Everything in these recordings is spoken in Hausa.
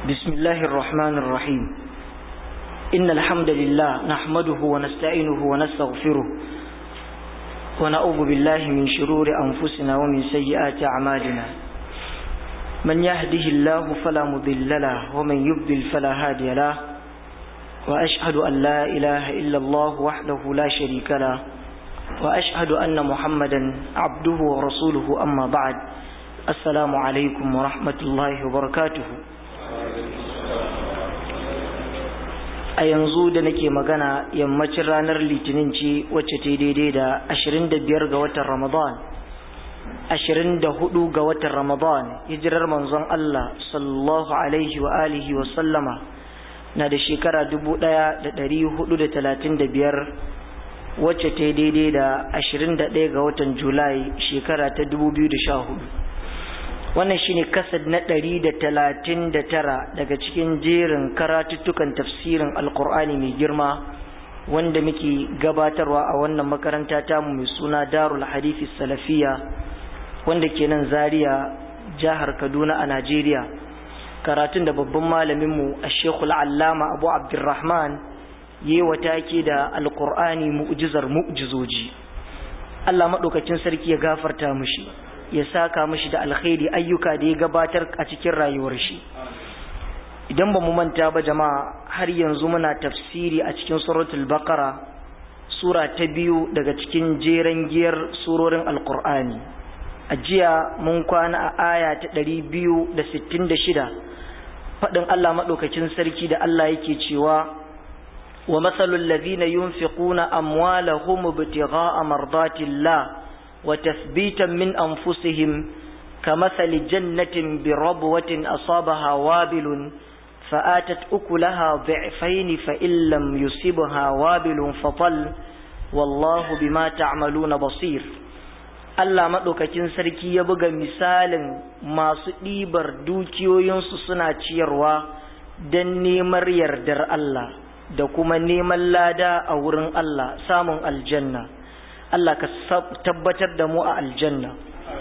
بسم الله الرحمن الرحيم إن الحمد لله نحمده ونستعينه ونستغفره ونعوذ بالله من شرور أنفسنا ومن سيئات أعمالنا من يهده الله فلا مضل له ومن يضلل فلا هادي له وأشهد أن لا إله إلا الله وحده لا شريك له وأشهد أن محمدا عبده ورسوله أما بعد السلام عليكم ورحمة الله وبركاته a yanzu da nake magana yammacin ranar litinin ce wacce ta daidai da 25 ga watan ramadan 24 ga watan ramadan hijirar manzon Allah sallallahu alaihi wa alihi wa sallama na da shekara 1435 wacce ta daidai da 21 ga watan julai shekara ta 2014 wannan shine kasad na ɗari da talatin da tara daga cikin jerin karatuttukan tafsirin alkur'ani mai girma wanda muke gabatarwa a wannan makaranta tamu mai suna darul hadithi salafiya wanda ke nan zaria jihar kaduna a najeriya karatun da babban malaminmu a shekul allama abu abdurrahman yi wa take da alkur'ani mu'jizar mu'jizoji allah maɗaukacin sarki ya gafarta mushi ya saka mishi da alkhairi ayyuka da ya gabatar a cikin rayuwar shi idan ba mu manta ba jama'a har yanzu muna tafsiri a cikin suratul baqara sura ta biyu daga cikin jeren giyar surorin alqur'ani a jiya mun kwana a aya ta 266 fadin Allah madaukakin sarki da Allah yake cewa wa masalul ladhina yunfiquna amwalahum ibtigha'a mardatillah وتثبيتا من أنفسهم كمثل جنة بربوة أصابها وابل فآتت أكلها ضعفين فإن لم يصبها وابل فطل والله بما تعملون بصير Allah maɗaukakin sarki ya buga misalin masu ɗibar dukiyoyinsu suna ciyarwa don neman yardar Allah da kuma neman lada a wurin Allah samun aljanna. Allah ka tabbatar da mu a aljanna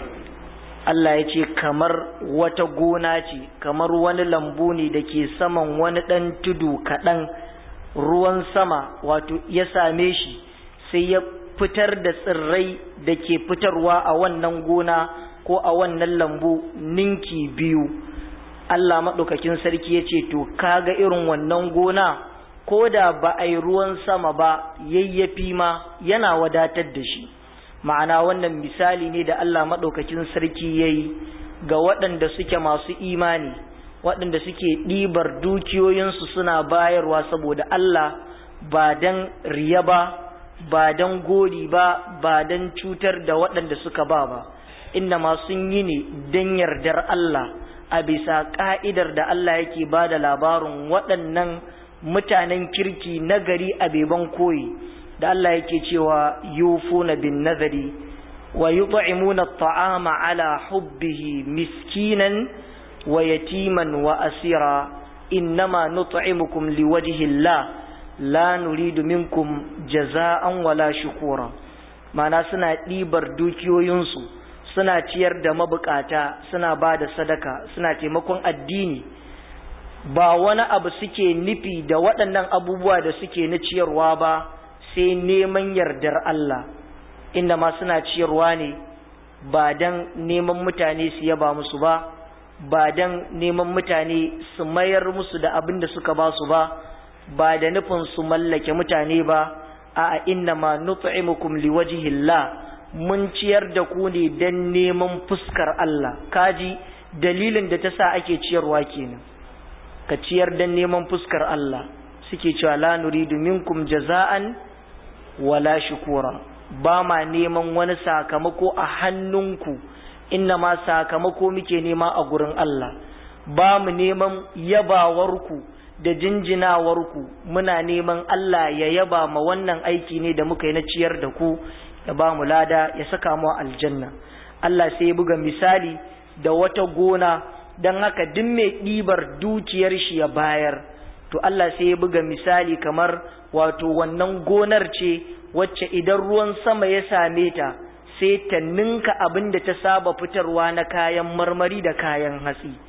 Allah ya ce kamar wata gona ce kamar wani lambu ne da ke saman wani ɗan tudu kaɗan ruwan sama wato ya same shi sai ya fitar da tsirrai da ke fitarwa a wannan gona ko a wannan lambu ninki biyu Allah maɗaukakin sarki ya ce to kaga irin wannan gona ko da ba a yi ruwan sama ba yayyafi ma yana wadatar da shi ma'ana wannan misali ne da Allah maɗaukakin sarki ya yi ga waɗanda suke masu imani waɗanda suke ɗibar dukiyoyinsu suna bayarwa saboda Allah ba don riya ba ba don gori ba ba don cutar da waɗanda suka ba ba inda masu yi ne don yardar Allah a bisa ƙa'idar da Allah yake ba da labarin waɗannan mutanen kirki nagari a beban koyi da Allah yake cewa yufuna bin nazari wa yut'imuna at'ama ala hubbihi miskinan wa yatiman wa asira innama nut'imukum liwajhi Allah la nuridu minkum jaza'an wala shukura mana suna ɗibar dukiyoyinsu suna ciyar da mabukata suna ba da sadaka suna taimakon addini ba wani abu suke nufi da waɗannan abubuwa da suke na ciyarwa ba sai neman yardar Allah inda ma suna ciyarwa ne ba don neman mutane su yaba musu ba ba don neman mutane su mayar musu da abin da suka ba su ba ba da nufin su mallake mutane ba a inna ma nut'imukum liwajhillah mun ciyar da ku ne don neman fuskar Allah kaji dalilin da ta sa ake ciyarwa kenan ka ciyar don neman fuskar Allah suke cewa la nuridu minkum jaza'an wala shukura ba ma neman wani sakamako a hannunku inna ma sakamako muke nema a gurin Allah ba mu neman yabawarku da jinjinawarku muna neman Allah ya yaba ma wannan aiki ne da muka yi na ciyar da ku ya ba mu lada ya saka mu aljanna Allah sai ya buga misali da wata gona don haka duk mai ɗibar dukiyar shi ya bayar to Allah sai ya buga misali kamar wato wannan gonar ce wacce idan ruwan sama ya same ta sai ta ninka abin da ta saba fitarwa na kayan marmari da kayan hatsi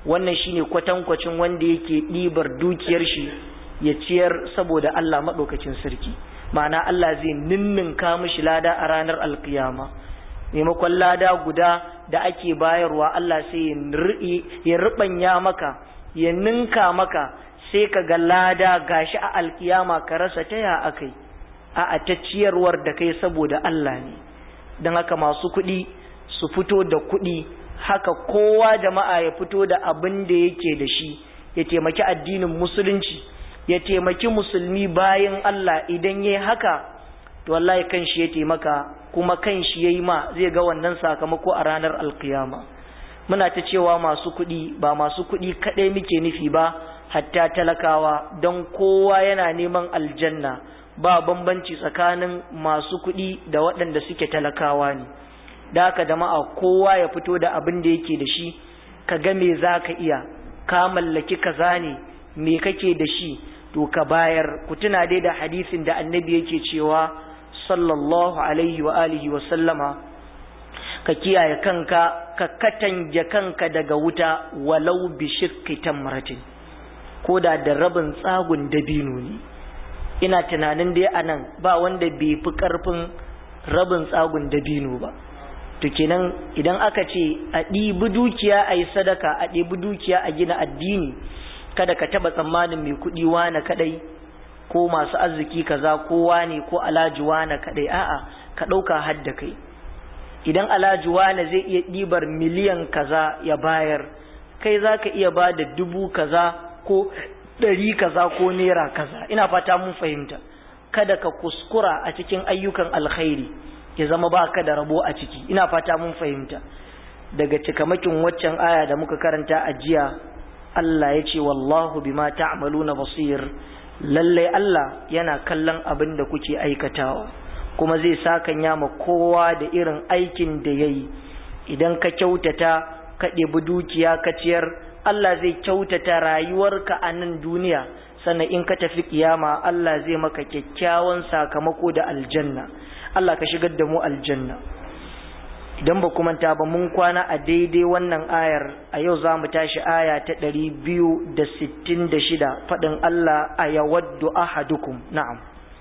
wannan shine kwatankwacin wanda yake ɗibar dukiyar shi ya ciyar saboda Allah maɗaukacin sarki ma'ana Allah zai ninninka mishi lada a ranar alkiyama maimakon lada guda da ake bayarwa Allah sai ya riɓanya maka ya ninka maka sai ka ga lada gashi a alkiyama ka rasa ta ya akai a ta ciyarwar da kai saboda Allah ne don haka masu kuɗi su fito da kuɗi haka kowa jama'a ya fito da abin da yake da shi ya taimaki addinin musulunci ya taimaki musulmi bayan Allah idan ya haka to wallahi kan shi ya taimaka kuma kan shi ya yi ma zai ga wannan sakamako a ranar alkiyama muna ta cewa masu kuɗi ba masu kuɗi kaɗai muke nufi ba hatta talakawa don kowa yana neman aljanna ba bambanci tsakanin masu kuɗi da waɗanda suke talakawa ne da haka jama'a kowa ya fito da abin da yake da shi ka ga me za ka iya ka mallaki kaza ne me kake da shi to ka bayar ku tuna dai da hadisin da annabi yake cewa sallallahu alaihi wa alihi wa sallama ka kiyaye kanka ka katange kanka daga wuta walau bi shirki tamratin ko da da rabin tsagun dabino ne ina tunanin dai anan ba wanda bai fi karfin rabin tsagun dabino ba to kenan idan aka ce a ɗibi dukiya a yi sadaka a ɗibi dukiya a gina addini kada ka taɓa tsammanin mai kuɗi wane kaɗai ko masu arziki kaza ko wane ko alhaji wane kaɗai a'a ka ɗauka hadda kai idan alhaji wane zai iya ɗibar miliyan kaza ya bayar kai za ka iya ba da dubu kaza ko ɗari kaza ko naira kaza ina fata mun fahimta kada ka kuskura a cikin ayyukan alkhairi ya zama ba ka da rabo a ciki ina fata mun fahimta daga cikamakin waccan aya da muka karanta a jiya Allah ya ce wallahu bima ta'maluna basir lallai Allah yana kallon abin da kuke aikatawa kuma zai sakanya ma kowa da irin aikin da yayi idan ka kyautata ka ɗebi dukiya ka ciyar Allah zai kyautata rayuwarka a nan duniya sannan in ka tafi kiyama Allah zai maka kyakkyawan sakamako da aljanna Allah ka shigar da mu aljanna idan ba kuma ta ba mun kwana a daidai wannan ayar a yau za mu tashi aya ta ɗari biyu da sittin da shida faɗin Allah a yawaddu ahadukum na'am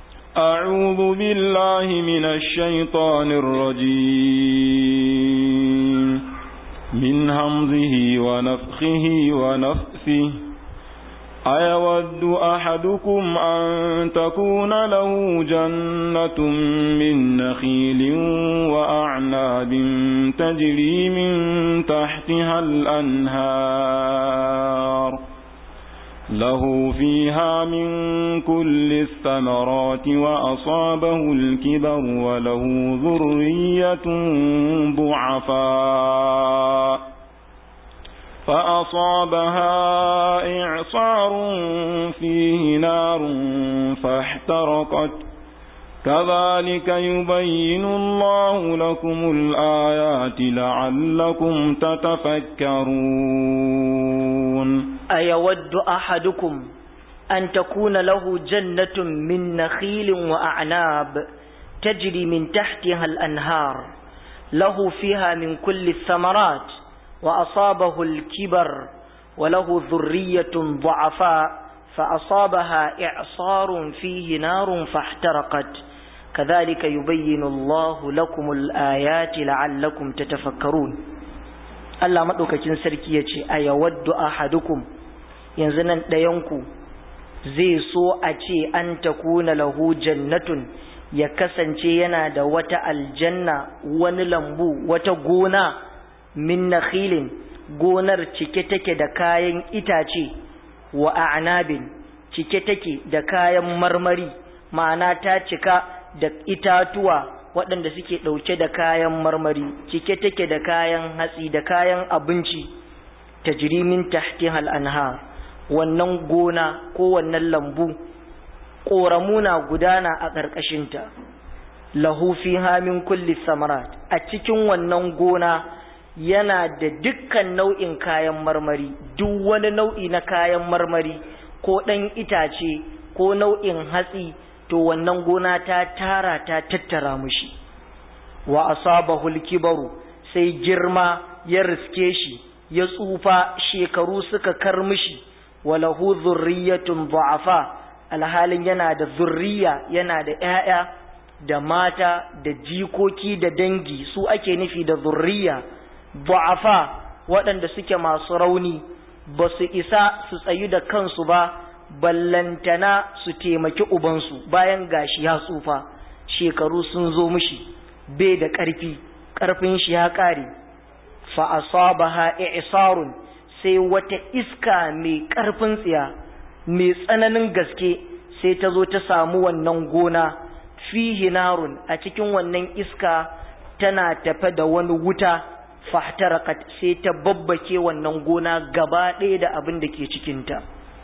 أعوذ بالله من الشيطان الرجيم من همزه ونفخه ونفثه أيود أحدكم أن تكون له جنة من نخيل وأعناب تجري من تحتها الأنهار له فيها من كل الثمرات وأصابه الكبر وله ذرية ضعفاء فأصابها إعصار فيه نار فاحترقت كذلك يبين الله لكم الآيات لعلكم تتفكرون أيود أحدكم أن تكون له جنة من نخيل وأعناب تجري من تحتها الأنهار له فيها من كل الثمرات وأصابه الكبر وله ذرية ضعفاء فأصابها إعصار فيه نار فاحترقت كذلك يبين الله لكم الآيات لعلكم تتفكرون Allah maɗaukacin sarki ya ce, A yawaddu ahadukum yanzu nan ɗayanku zai so a ce an ta kuna lahu jannatun ya kasance yana da wata aljanna wani lambu wata gona min nakhilin gonar cike take da kayan itace wa a'nabin cike take da kayan marmari ma'ana ta cika da itatuwa waɗanda suke ɗauke da kayan marmari cike take da kayan hatsi da kayan abinci ta jirimin tahtihal anhar wannan gona ko wannan lambu ƙoramuna gudana a ƙarƙashinta lahu fiha min kulli samarat a cikin wannan gona yana da dukkan nau'in kayan marmari duk wani nau'i na kayan marmari ko ɗan itace ko nau'in hatsi to wannan gona ta tara ta tattara mushi wa asabahu kibaru sai girma ya riske shi ya tsufa shekaru suka kar mishi walahu zurriyatun du'afa alhalin yana da zurriya yana da ƴaƴa da mata da jikoki da dangi su ake nufi da zurriya du'afa waɗanda suke masu rauni ba su isa su tsayu da kansu ba ballantana su taimaki ubansu bayan gashi ya tsufa shekaru sun zo mishi bai da ƙarfi ƙarfin shi ya ƙare fa asabaha i'sarun sai wata iska mai ƙarfin tsiya mai tsananin gaske sai ta zo ta samu wannan gona fihi narun a cikin wannan iska tana tafe da wani wuta fahtarakat sai ta babbake wannan gona gaba ɗaya da abin da ke cikinta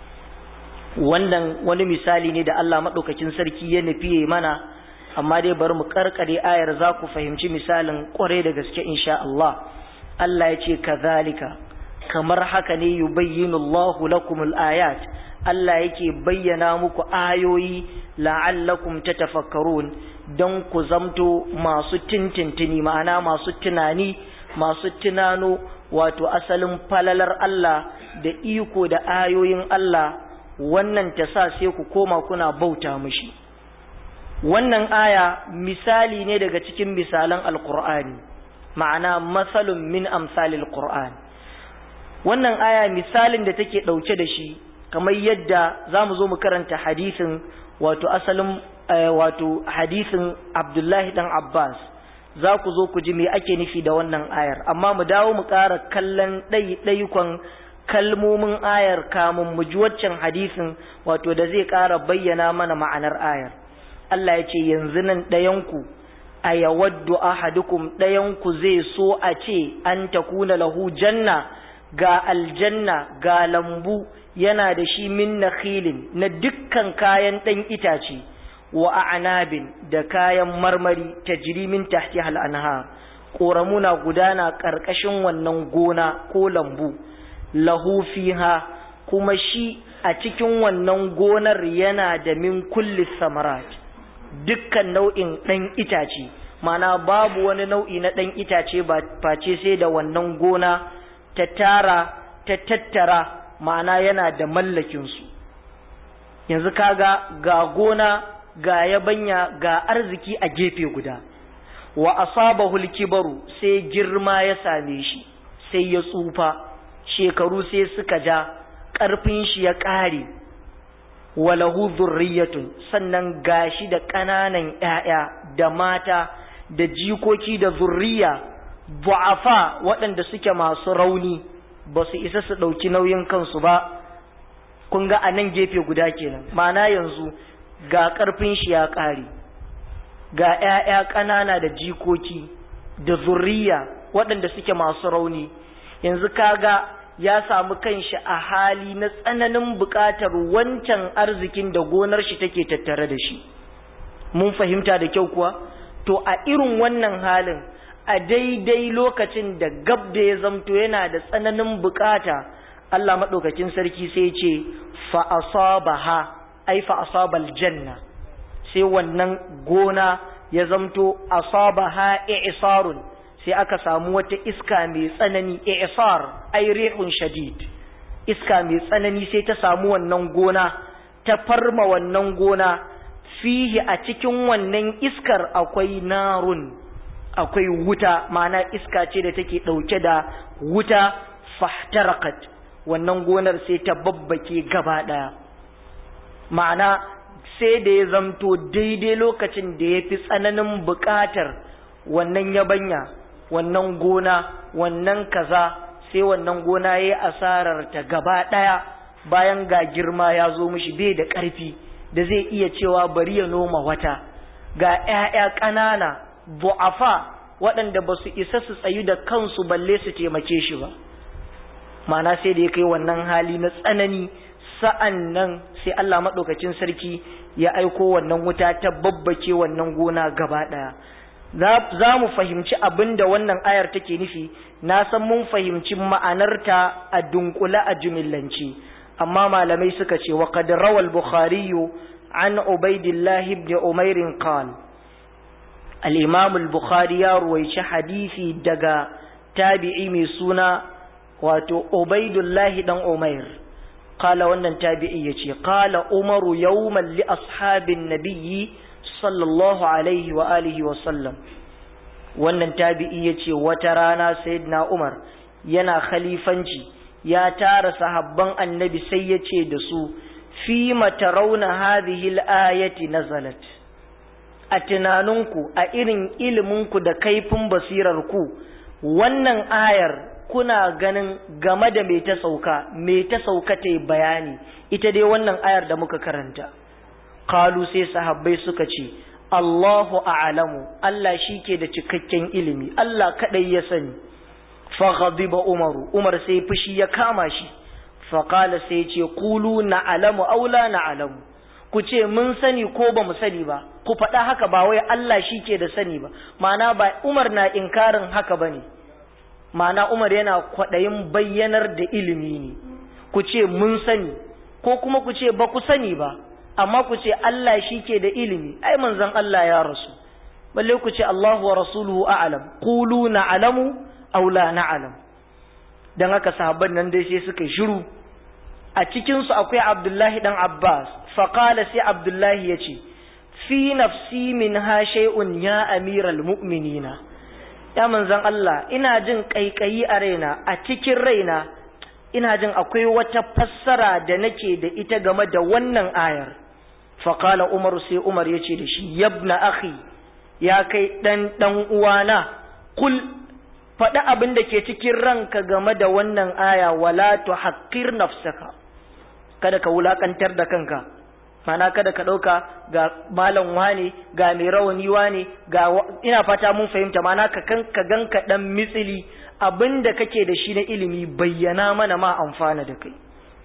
wannan wani misali ne da Allah maɗaukakin sarki ya nufi mana amma dai bari mu karkare ayar za ku fahimci misalin ƙwarai da gaske insha Allah Allah ya ce kazalika kamar haka ne yubayyinu Allahu lakumul ayat Allah yake bayyana muku ayoyi la'allakum tatafakkarun don ku zamto masu tintintini ma'ana masu tunani masu tunano wato asalin falalar Allah da iko da ayoyin Allah wannan ta sa sai ku koma kuna bauta mishi wannan aya misali ne daga cikin misalan alkur'ani ma'ana masalun min amsalil qur'an wannan aya misalin da take ɗauke da shi kamar yadda za mu zo mu karanta hadisin wato asalin wato hadisin abdullahi dan abbas za ku zo ku ji me ake nufi da wannan ayar amma mu dawo mu ƙara kallon ɗaiɗaikon kalmomin ayar kamun mu ji waccan hadisin wato da zai ƙara bayyana mana ma'anar ayar Allah ya ce yanzu nan ɗayanku a yawaddu ahadukum ɗayanku zai so a ce an takuna lahu janna ga aljanna ga lambu yana da shi min nakhilin na dukkan kayan ɗan itace wa a'nabin da kayan marmari tajri min tahti hal anha ƙoramuna gudana ƙarƙashin wannan gona ko lambu lahu fiha kuma shi a cikin wannan gonar yana da min kulli samarat dukkan nau'in ɗan itace mana babu wani nau'i na ɗan itace ba face sai da wannan gona ta tara ta tattara ma'ana yana da mallakinsu yanzu kaga ga gona ga yabanya ga arziki a gefe guda wa asabahul kibaru sai girma ya same shi sai ya tsufa shekaru sai suka ja ƙarfin shi ya ƙare walahu zurriyatun sannan gashi da ƙananan ‘ya'ya da mata da jikoki da zurriya bu'afa waɗanda suke masu rauni ba su isa su ɗauki nauyin kansu ba kun ga a nan gefe guda kenan ma'ana yanzu ga ƙarfin shi ya ƙare ga ‘ya'ya ƙanana da jikoki da zurriya waɗanda suke masu rauni yanzu kaga ya samu kanshi a hali na tsananin buƙatar wancan arzikin da gonar shi take tattare da shi mun fahimta da kyau kuwa to a irin wannan halin a daidai lokacin da gab da ya zamto yana da tsananin buƙata Allah maɗaukakin sarki sai ce fa asabaha ai fa asabal janna sai wannan gona ya zamto asabaha i'sarun sai aka samu wata iska mai tsanani i'sar ay rihun shadid iska mai tsanani sai ta samu wannan gona ta farma wannan gona fihi a cikin wannan iskar akwai narun akwai wuta ma'ana iska ce da take dauke da wuta fahtarakat wannan gonar sai ta babbake gaba daya ma'ana sai da ya zamto daidai lokacin da ya fi tsananin buƙatar wannan yabanya wannan gona wannan kaza sai wannan gona ya yi asarar ta gaba ɗaya bayan ga girma ya zo mishi bai da ƙarfi da zai iya cewa bari ya noma wata ga ‘ya'ya ƙanana bu'afa waɗanda ba su isa su tsayu da kansu balle su taimake shi ba mana sai da ya kai wannan hali na tsanani sa'an nan sai Allah maɗaukacin sarki ya aiko wannan wuta ta babbake wannan gona gaba ɗaya za mu fahimci abin da wannan ayar take nufi na san mun fahimci ma'anarta a dunkula a jumillance amma malamai suka ce wa qad rawal bukhari an ubaidillah ibn umair qal al-imam al-bukhari ya ruwaici hadisi daga tabi'i mai suna wato ubaidullahi dan umair qala wannan tabi'i yace qala umaru yawman li ashabin nabiyyi sallallahu alaihi wa alihi wa sallam wannan tabi'i yace wata rana sayyidina umar yana khalifanci ya tara sahabban annabi sai yace da su fi matarawna hadhihi al-ayati nazalat a tunaninku a irin iliminku da kaifin basirarku wannan ayar kuna ganin game da me ta sauka me ta sauka ta bayani ita dai wannan ayar da muka karanta kalu sai sahabbai suka ce Allahu a'lamu Allah shi ke da cikakken ilimi Allah kadai ya sani fa ghadiba umaru umar sai fushi ya kama shi fa qala sai ce qulu na'lamu aw la na'lamu ku ce mun sani ko ba mu sani ba ku faɗa haka ba wai Allah shi ke da sani ba ma'ana ba Umar na inkarin haka ba ne ma'ana Umar yana kwaɗayin bayyanar da ilimi ne ku ce mun sani ko kuma ku ce ba ku sani ba amma ku ce Allah shi ke da ilimi ai manzon Allah ya rasu balle ku ce Allahu wa rasuluhu a'lam qulu na'lamu aw la na'lam dan haka sahabban nan dai sai suka shiru a cikin su akwai Abdullahi dan Abbas faqala sai Abdullahi yace fi nafsi min ha shay'un ya amiral mu'minina ya manzon Allah ina jin kaikayi a raina a cikin raina ina jin akwai wata fassara da nake da ita game da wannan ayar faqala umar sai umar yace da shi yabna akhi ya kai dan dan uwana kul faɗi abin da ke cikin ranka game da wannan aya wala tuhaqqir nafsaka kada ka wulakantar da kanka mana kada ka ɗauka ga malam wane ga mai rawani wane ga ina fata mun fahimta mana ka kan ka ganka dan mitsili abinda kake da shi na ilimi bayyana mana ma amfana da kai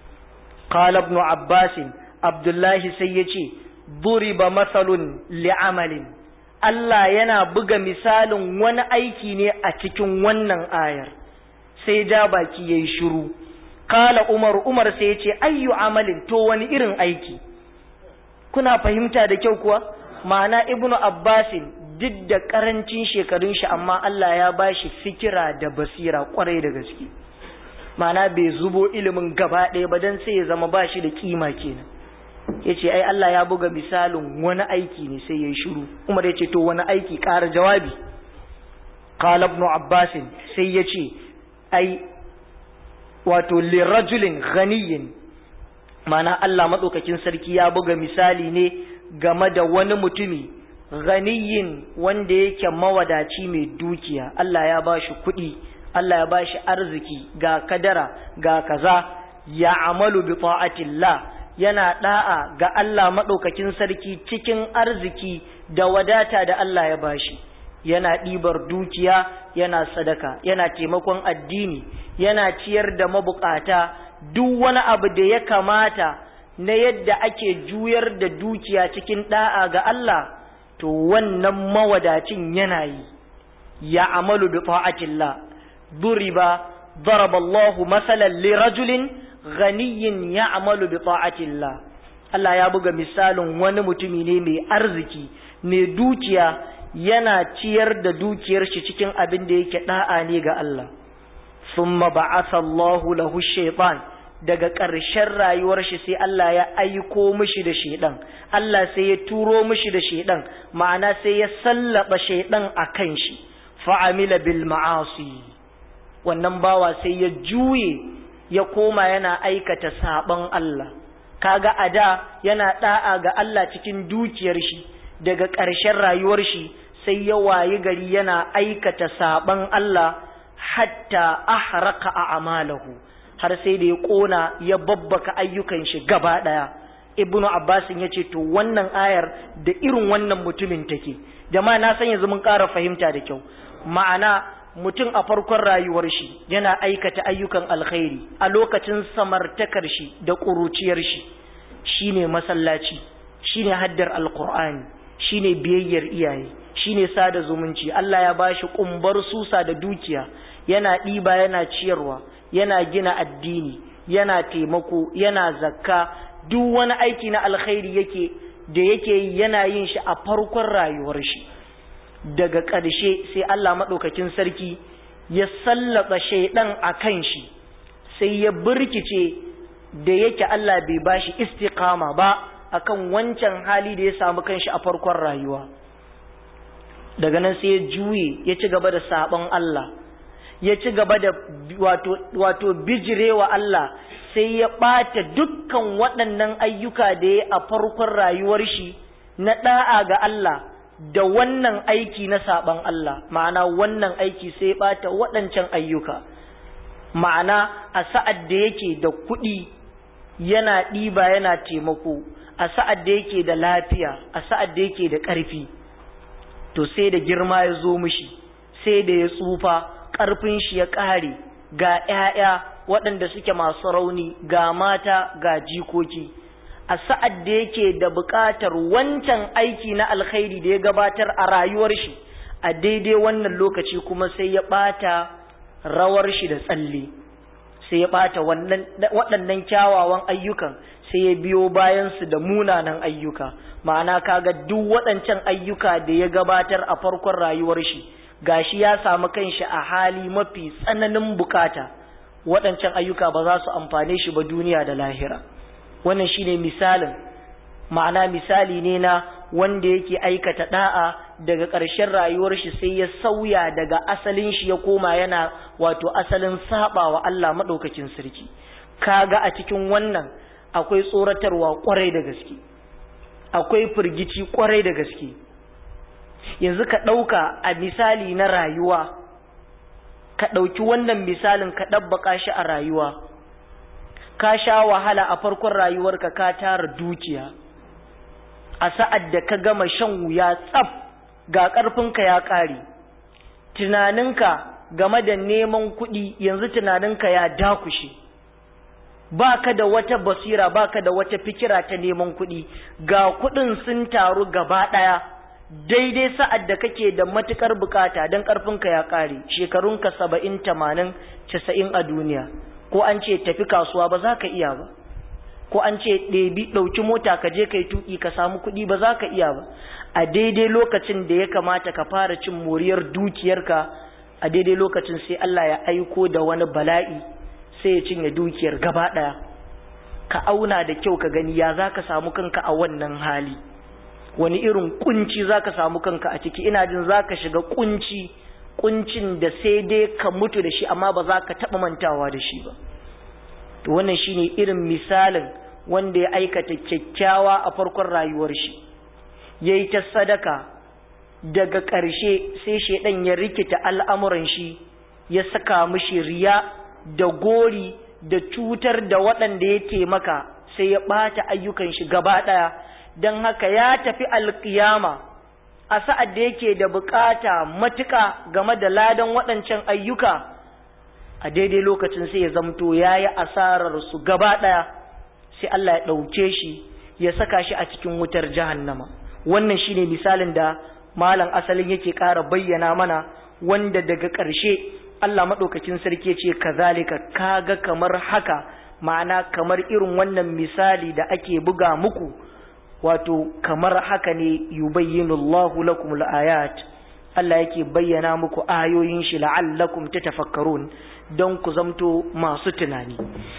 qala ibn abbas abdullahi sai yace duriba masalun li'amalin Allah yana buga misalin wani aiki ne a cikin wannan ayar sai ja baki yayi shiru qala umar umar sai yace ayyu amalin to wani irin aiki kuna fahimta da kyau kuwa ma'ana ibnu abbasin duk da karancin shekarun shi amma Allah ya bashi fikira da basira kwarai da gaske ma'ana bai zubo ilimin gaba ɗaya ba dan sai ya zama bashi da kima kenan yace ai Allah ya buga misalin wani aiki ne sai yayi shiru Umar yace to wani aiki ƙara jawabi qala ibn abbas sai yace ai wato lirajulin ghaniyin mana Allah maɗaukakin sarki ya buga misali ne game da wani mutumi ganiyin wanda yake mawadaci mai dukiya Allah ya ba shi kuɗi Allah ya ba shi arziki ga kadara ga kaza ya amalu bi ta'atillah yana da'a ga Allah maɗaukakin sarki cikin arziki da wadata da Allah ya bashi yana ɗibar dukiya yana sadaka yana taimakon addini yana ciyar da mabukata duk wani abu da ya kamata na yadda ake juyar da dukiya cikin da'a ga Allah to wannan mawadacin yana yi ya amalu bi ta'atillah duriba daraba Allahu masalan li rajulin ghaniyin ya'malu bi ta'atillah Allah ya buga misalin wani mutumi ne mai arziki mai dukiya yana ciyar da dukiyar shi cikin abin da yake da'a ne ga Allah thumma ba'atha Allahu lahu shaytan daga ƙarshen rayuwar shi sai Allah ya aiko mishi da shaidan Allah sai ya turo mishi da shaidan ma'ana sai ya sallaba shaidan a kan shi fa'amila bil ma'asi wannan bawa sai ya juye ya koma yana aikata saban Allah kaga a da yana da'a ga Allah cikin dukiyar shi daga ƙarshen rayuwar shi sai ya wayi gari yana aikata saban Allah hatta ahraka a amalahu har sai da ya kona ya babbaka ayyukan shi gaba daya ibnu abbas ya ce to wannan ayar da irin wannan mutumin take jama'a na san yanzu mun ƙara fahimta da kyau ma'ana mutum a farkon rayuwar shi yana aikata ayyukan alkhairi a lokacin samartakar shi da ƙuruciyar shi shine masallaci shine haddar alqur'ani shine biyayyar iyaye shine sada zumunci Allah ya bashi kumbar susa da dukiya yana ɗiba yana ciyarwa yana gina addini yana taimako yana zakka duk wani aiki na alkhairi yake da yake yi yana yin shi a farkon rayuwar shi daga ƙarshe sai Allah maɗaukakin sarki ya sallaba shaidan a kan shi sai ya birkice da yake Allah bai bashi istiqama ba akan wancan hali da ya samu kanshi a farkon rayuwa daga nan sai ya juye ya ci gaba da sabon Allah ya ci gaba da wato wato bijirewa Allah sai ya ɓata dukkan waɗannan ayyuka da ya a farkon rayuwar shi na ɗa'a ga Allah da wannan aiki na saɓan Allah ma'ana wannan aiki sai ya ɓata waɗancan ayyuka ma'ana a sa'ad da yake da kuɗi yana ɗiba yana taimako a sa'ad da yake da lafiya a sa'ad da yake da ƙarfi to sai da girma ya zo mishi sai da ya tsufa ƙarfin shi ya ƙare ga ‘ya'ya waɗanda suke masu rauni ga mata ga jikoki a sa'ad da yake da buƙatar wancan aiki na alkhairi da ya gabatar a rayuwar shi a daidai wannan lokaci kuma sai ya ɓata rawar shi da tsalle sai ya ɓata waɗannan kyawawan ayyukan sai ya biyo bayansu da munanan ayyuka ma'ana kaga duk waɗancan ayyuka da ya gabatar a farkon rayuwar shi gashi ya samu kanshi a hali mafi tsananin bukata waɗancan ayyuka ba za su amfane shi ba duniya da lahira wannan shine misalin ma'ana misali ne na wanda yake aikata da'a daga ƙarshen rayuwar shi sai ya sauya daga asalin shi ya koma yana wato asalin sabawa Allah madaukakin sarki kaga a cikin wannan akwai tsoratarwa kwarai da gaske akwai firgici kwarai da gaske yanzu ka ɗauka a misali na rayuwa ka ɗauki wannan misalin ka ɗabbaka shi a rayuwa ka sha wahala a farkon rayuwarka ka tara dukiya a sa'ad da ka gama shan wuya tsaf ga ƙarfinka ya ƙare tunaninka game da neman kuɗi yanzu tunaninka ya dakushe ba ka da wata basira ba ka da wata fikira ta neman kuɗi ga kuɗin sun taru gaba ɗaya daidai sa'ad da kake da matukar bukata don ƙarfinka ya ƙare shekarunka saba'in tamanin casa'in a duniya ko an ce tafi kasuwa ba za ka iya ba ko an ce ɗebi ɗauki mota ka je ka yi tuƙi ka samu kuɗi ba za ka iya ba a daidai lokacin da ya kamata ka fara cin moriyar dukiyarka a daidai lokacin sai Allah ya aiko da wani bala'i sai ya cinye dukiyar gaba ɗaya ka auna da kyau ka gani ya za ka samu kanka a wannan hali wani irin kunci za ka samu kanka a ciki ina jin za ka shiga kunci kuncin da sai dai ka mutu da shi amma ba za ka taɓa mantawa da shi ba to wannan shine irin misalin wanda ya aikata kyakkyawa a farkon rayuwar shi ya yi ta sadaka daga ƙarshe sai shaidan ya rikita al'amuran shi ya saka mishi riya da gori da cutar da waɗanda ya taimaka sai ya ɓata ayyukan shi gaba ɗaya don haka ya tafi alƙiyama a sa'ad da yake da bukata matuƙa game da ladan waɗancan ayyuka a daidai lokacin sai ya zamto ya yi asarar su gaba ɗaya sai Allah ya ɗauke shi ya saka shi a cikin wutar jahannama wannan shine misalin da malam asalin yake ƙara bayyana mana wanda daga ƙarshe Allah maɗaukacin sarki ce kazalika kaga kamar haka ma'ana kamar irin wannan misali da ake buga muku wato kamar haka ne yubayyinu Allahu lakum al-ayat Allah yake bayyana muku ayoyin shi la'allakum tatafakkarun don ku zamto masu tunani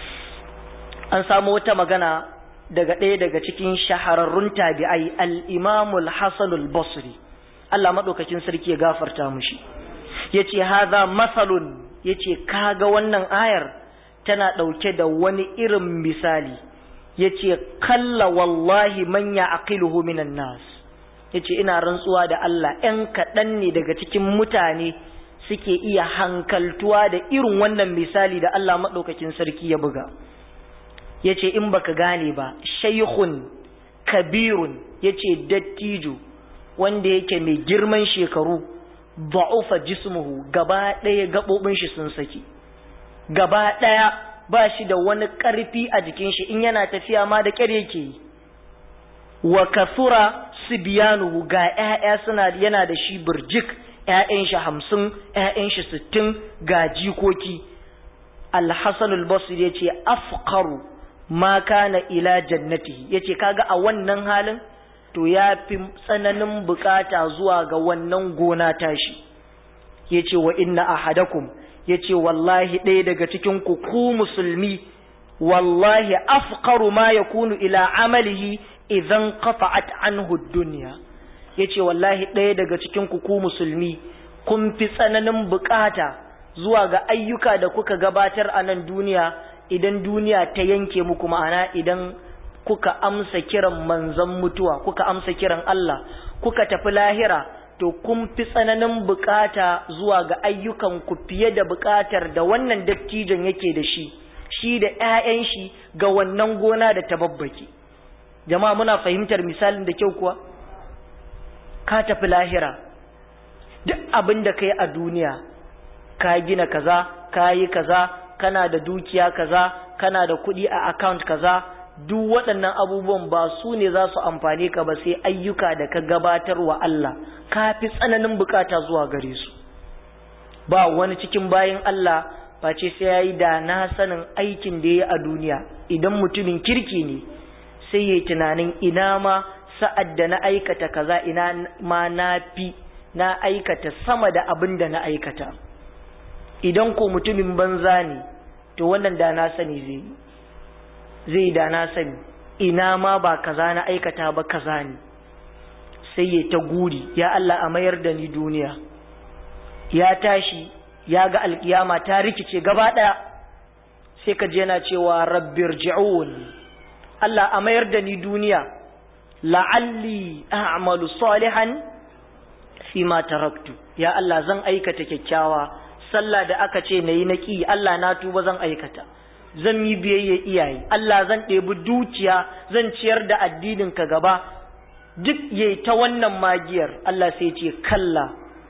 an samu wata magana daga ɗaya daga cikin shahararrun tabi'ai al-Imam al-Hasan al-Basri Allah madaukakin sarki ya gafarta mushi yace hadha masalun yace kaga wannan ayar tana dauke da wani irin misali yace kalla wallahi man ya'qiluhu minan nas yace ina rantsuwa da Allah ɗan kaɗan ne daga cikin mutane suke iya hankaltuwa da irin wannan misali da Allah madaukakin sarki ya buga yace in baka gane ba shaykhun kabirun yace dattijo wanda yake mai girman shekaru da'ufa jismuhu gaba ɗaya gaɓoɓin shi sun saki gaba ɗaya ba shi da wani ƙarfi a jikin shi in yana tafiya ma da ƙyar yake yi wa kasura sibiyanuhu ga ƴaƴa suna yana da shi burjik ƴaƴan shi hamsin ƴaƴan shi sittin ga jikoki alhassan albasir ya ce afkaru ma kana ila jannati ya ce kaga a wannan halin to ya fi tsananin bukata zuwa ga wannan gona tashi ya ce wa inna ahadakum yace wallahi ɗaya daga cikin ku ku musulmi wallahi afqaru ma yakunu ila amalihi idan qata'at anhu dunya yace wallahi ɗaya daga cikin ku ku musulmi kun fi tsananin bukata zuwa ga ayyuka da kuka gabatar a nan duniya idan duniya ta yanke muku ma'ana idan kuka amsa kiran manzon mutuwa kuka amsa kiran Allah kuka tafi lahira to kun fi tsananin bukata zuwa ga ayyukan ku fiye da bukatar da wannan dattijon yake da shi shi da ƴaƴan shi ga wannan gona da ta babbake jama'a muna fahimtar misalin da kyau kuwa ka tafi lahira duk abin da kai a duniya ka gina kaza ka yi kaza kana da dukiya kaza kana da kuɗi a account kaza duk waɗannan abubuwan ba su ne za su amfane ka ba sai ayyuka da ka gabatar wa Allah ka fi tsananin bukata zuwa gare su ba wani cikin bayan Allah face sai ya yi da na sanin aikin da ya yi a duniya idan mutumin kirki ne sai ya yi tunanin ina ma sa'ad da na aikata kaza ina ma na fi na aikata sama da abin da na aikata idan ko mutumin banza ne to wannan da na sani zai yi zai da na sani ina ma ba kaza na aikata ba kaza ne sai ya ta guri ya Allah a mayar da ni duniya ya tashi ya ga alkiyama ta rikice gaba ɗaya sai ka je yana cewa rabbir ji'un Allah a mayar da ni duniya la'alli a'malu salihan fi ma taraktu ya Allah zan aikata kyakkyawa sallah da aka ce nayi na ki Allah na tuba zan aikata zan yi biyayya iyaye Allah zan ɗebi dukiya zan ciyar da addinin ka gaba duk yayi ta wannan magiyar Allah sai ce kalla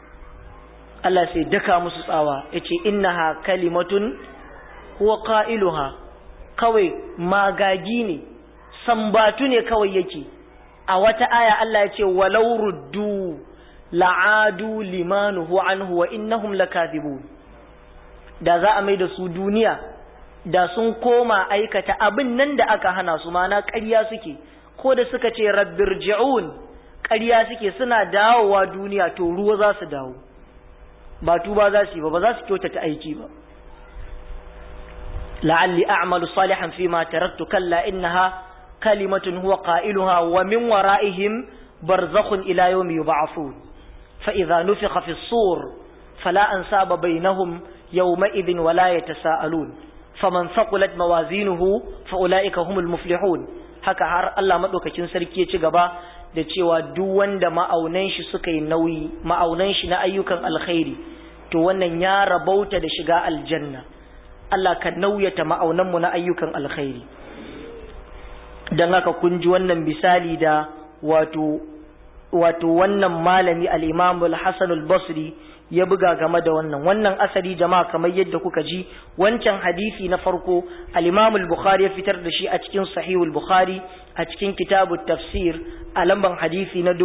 Allah sai daka musu tsawa yace innaha kalimatun huwa qailuha kawai magagi ne sambatu ne kawai yake a wata aya Allah ya ce walau ruddu la'adu limanuhu anhu wa innahum lakathibun da za a mai da su duniya da sun koma aikata abin nan da aka hana su mana ƙarya suke ko da suka ce rabbirji'un ƙarya suke suna dawowa duniya to ruwa za su dawo ba tuba za su yi ba ba za su kyautata aiki ba la'alli a'malu salihan fi ma taraktu kalla innaha kalimatun huwa qailuha wa min wara'ihim barzakhun ila yawmi yub'athun fa idza nufikha fi as-sur fala ansaba bainahum yawma idhin wala yatasaalun faman thaqulat mawazinuhu fa ulaika humul muflihun haka har Allah madaukakin sarki ya ci gaba da cewa duk wanda ma'aunan shi suka yi nauyi ma'aunan shi na ayyukan alkhairi to wannan ya rabauta da shiga aljanna Allah ka nauyata ma'aunan mu na ayyukan alkhairi dan haka kun ji wannan misali da wato wato wannan malami al-Imam al-Hasan al-Basri ya buga game da wannan wannan asali jama'a kamar yadda kuka ji wancan hadisi na farko al-Imam al-Bukhari ya fitar da shi a cikin Sahih al-Bukhari a cikin kitabut tafsir a lamban hadisi na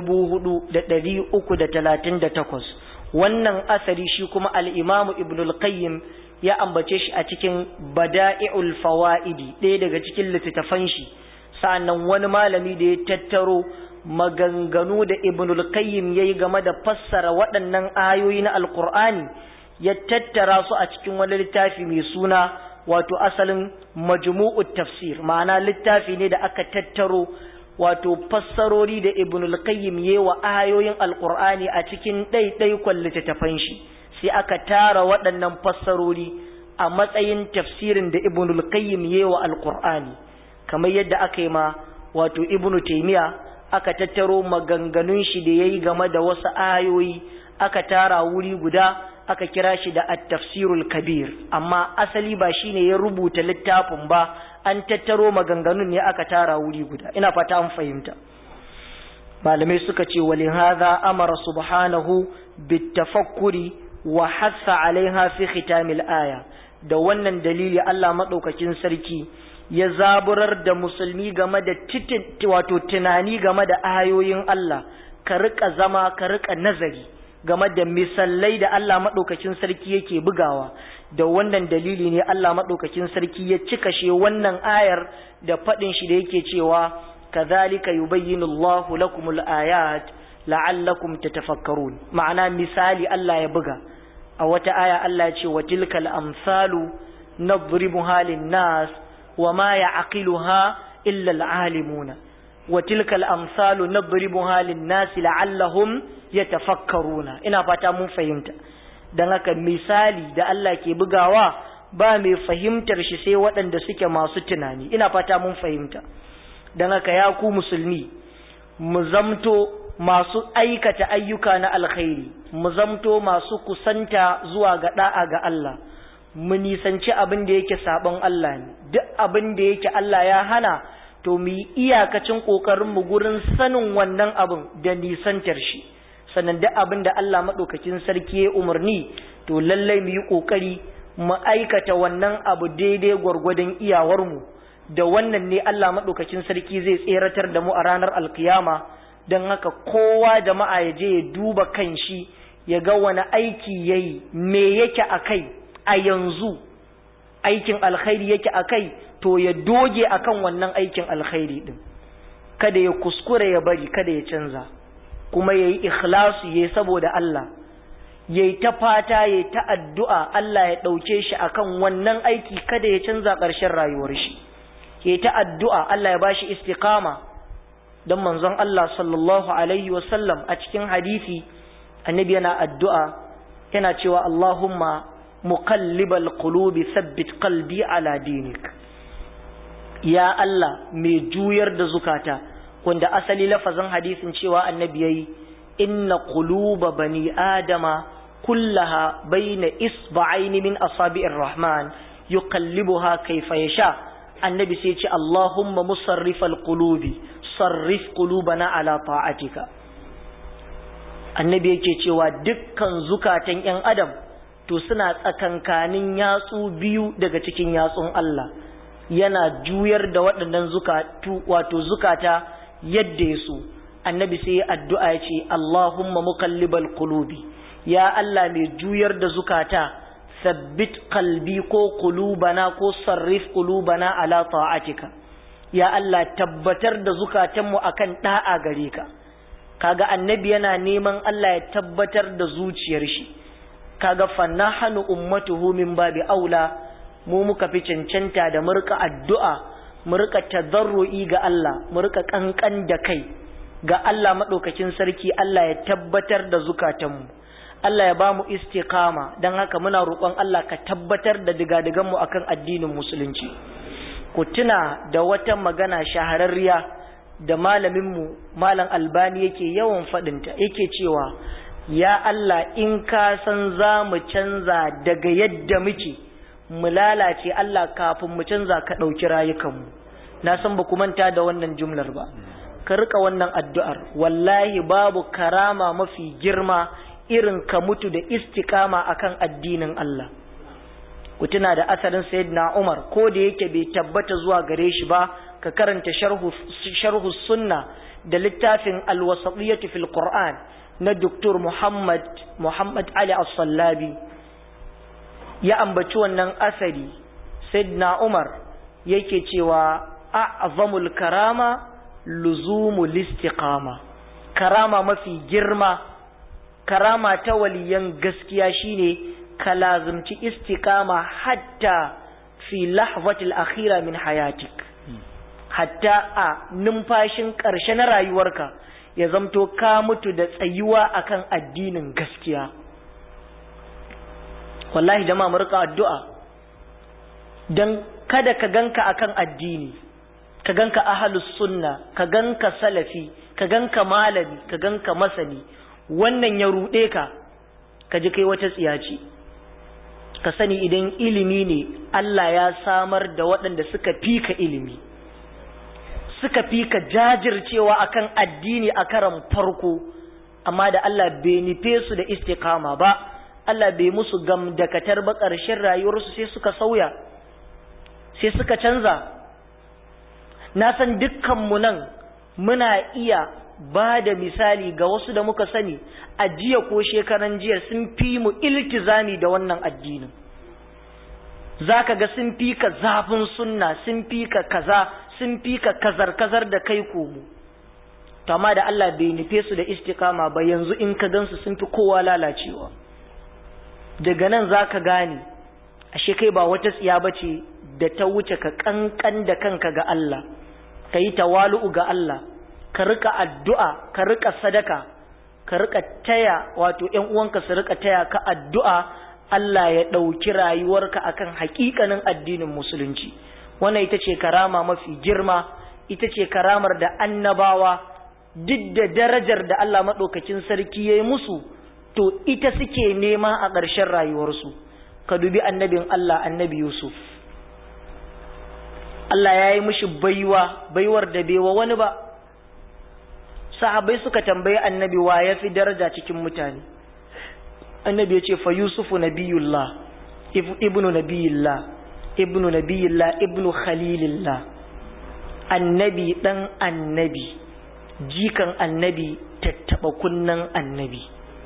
4338 wannan asali shi kuma al-Imam Ibn al-Qayyim ya ambace shi a cikin Bada'i'ul Fawaidi ɗaya daga cikin littattafan shi sa'annan wani malami da ya tattaro maganganu da ibnul qayyim yayi game da fassara waɗannan ayoyi na alqur'ani ya tattara su a cikin wani littafi mai suna wato asalin majmu'ut tafsir ma'ana littafi ne da aka tattaro wato fassarori da ibnul qayyim yayi wa ayoyin alqur'ani a cikin ɗaiɗaikon littattafan shi sai aka tara waɗannan fassarori a matsayin tafsirin da ibnul qayyim yayi wa alqur'ani kamar yadda aka yi ma wato ibnu taymiya aka tattaro maganganun shi da yayi game da wasu ayoyi aka tara wuri guda aka kira shi da at-tafsirul kabir amma asali ba shine ya rubuta littafin ba an tattaro maganganun ne aka tara wuri guda ina fata an fahimta malamai suka ce walin hadha amara subhanahu bitafakkuri wa hassa alaiha fi khitamil aya da wannan dalili Allah madaukakin sarki ya zaburar da musulmi game da wato tunani game da ayoyin Allah ka rika zama ka rika nazari game da misalai da Allah maɗaukakin sarki yake bugawa da wannan dalili ne Allah maɗaukakin sarki ya cika shi wannan ayar da faɗin shi da yake cewa kadhalika yubayyinu Allahu lakumul ayat la'allakum tatafakkarun ma'ana misali Allah ya buga a wata aya Allah ya ce wa tilkal amsalu nadribuha lin-nas wa ma ya'qiluha illa al-alimuna wa tilkal amsalu nadribuha lin-nas la'allahum yatafakkaruna ina fata mun fahimta dan haka misali da Allah ke bugawa ba mai fahimtar shi sai waɗanda suke masu tunani ina fata mun fahimta dan haka ya ku musulmi mu zamto masu aikata ayyuka na alkhairi mu zamto masu kusanta zuwa ga da'a ga Allah mu nisanci abin da yake sabon Allah ne duk abin da yake Allah ya hana to mu yi iyakacin kokarin mu gurin sanin wannan abin da nisantar shi sannan duk abin da Allah madaukakin sarki ya umarni to lallai mu yi kokari mu aikata wannan abu daidai gwargwadon iyawar mu da wannan ne Allah madaukakin sarki zai tseratar da mu a ranar alkiyama don haka kowa jama'a ya je ya duba kan shi ya ga wani aiki ya yi me yake a kai a yanzu aikin alkhairi yake a kai to ya doge akan wannan aikin alkhairi din kada ya kuskure ya bari kada ya canza kuma ya yi ikhlasu ya yi saboda Allah ya yi ta fata ya yi ta addu'a Allah ya ɗauke shi akan wannan aiki kada ya canza ƙarshen rayuwar shi ya yi ta addu'a Allah ya ba shi istiqama don manzon Allah sallallahu Alaihi wasallam a cikin hadisi annabi yana addu'a yana cewa Allahumma muqallibal qulubi sabbit qalbi ala dinik ya Allah mai juyar da zukata wanda asali lafazin hadisin cewa annabi yayi inna quluba bani adama kullaha baina isba'aini min asabi'ir rahman yuqallibuha kayfa yasha annabi sai ce Allahumma musarrifal qulubi sarrif qulubana ala ta'atika annabi yake cewa dukkan zukatan yan adam to suna tsakankanin yatsu biyu daga cikin yatsun Allah yana juyar da waɗannan zukatu wato zukata yadda ya so annabi sai ya addu'a ya ce Allahumma muqallibal qulubi ya Allah mai juyar da zukata sabbit qalbi ko qulubana ko sarrif qulubana ala ta'atika ya Allah tabbatar da zukatanmu akan da'a gare ka kaga annabi yana neman Allah ya tabbatar da zuciyar shi kaga fannahanu ummatuhu min babi aula mu muka fi cancanta da murka addu'a murka tadarru'i ga Allah murka kankan da kai ga Allah madaukakin sarki Allah ya tabbatar da zukatanmu Allah ya bamu istiqama dan haka muna roƙon Allah ka tabbatar da digadigan mu akan addinin musulunci ku tuna da wata magana shahararriya da malaminmu malam albani yake yawan faɗinta yake cewa ya Allah in ka san za mu canza daga yadda muke mu lalace Allah kafin mu canza ka ɗauki rayukanmu na san ba ku manta da wannan jumlar ba ka rika wannan addu'ar wallahi babu karama mafi girma irin ka mutu da istikama akan addinin Allah ku tuna da asalin sayyidina Umar ko da yake bai tabbata zuwa gare shi ba ka karanta sharhu sharhu sunna da littafin al-wasatiyyah fil Qur'an na Dr. Muhammad Muhammad Ali As-Sallabi ya ambaci wannan asari sayyidina Umar yake cewa a'zamul karama luzumul istiqama karama mafi girma karama ta waliyan gaskiya shine ka lazumci istiqama hatta fi lahzatil akhira min hayatik hatta a numfashin ƙarshe na rayuwarka ya zamto ka mutu da tsayuwa akan addinin gaskiya wallahi jama'a mu rika addu'a dan kada ka ganka akan addini ka ganka ahlus sunna ka ganka salafi ka ganka malami ka ganka masani wannan ya ruɗe ka ka ji kai wata tsiyaci ka sani idan ilimi ne Allah ya samar da waɗanda suka fi ka ilimi suka fi ka jajircewa akan addini a karan farko amma da Allah bai nufe su da istiqama ba Allah bai musu gamdakatar ba ƙarshen rayuwarsu sai suka sauya sai suka canza na san dukkanmu nan muna iya ba da misali ga wasu da muka sani a jiya ko shekaran jiya sun fi mu iltizami da wannan addinin za ka ga sun fi ka zafin sunna sun fi ka kaza sun fi ka kazar-kazar da kai komo to amma da Allah bai nufe su da istikama ba yanzu in ka gansu sun fi kowa lalacewa daga nan za ka gane ashe kai ba wata tsiya ba ce da ta wuce ka kankan da kanka ga Allah ka yi tawalu'u ga Allah ka rika addu'a ka rika sadaka ka rika taya wato ‘yan uwanka su rika taya ka addu'a Allah ya ɗauki rayuwarka akan hakikanin addinin musulunci wannan ita ce karama mafi girma ita ce karamar da annabawa duk da darajar da Allah maɗaukacin sarki ya yi musu to ita suke nema a ƙarshen rayuwarsu ka dubi annabin Allah annabi Yusuf Allah ya yi mishi baiwa baiwar da baiwa wani ba sahabai suka tambayi annabi wa ya fi daraja cikin mutane annabi ya ce fa yusufu nabiyullah ibnu nabiyillah ibnu nabiyillah ibnu khalilillah annabi dan annabi jikan annabi tattaba kunnan annabi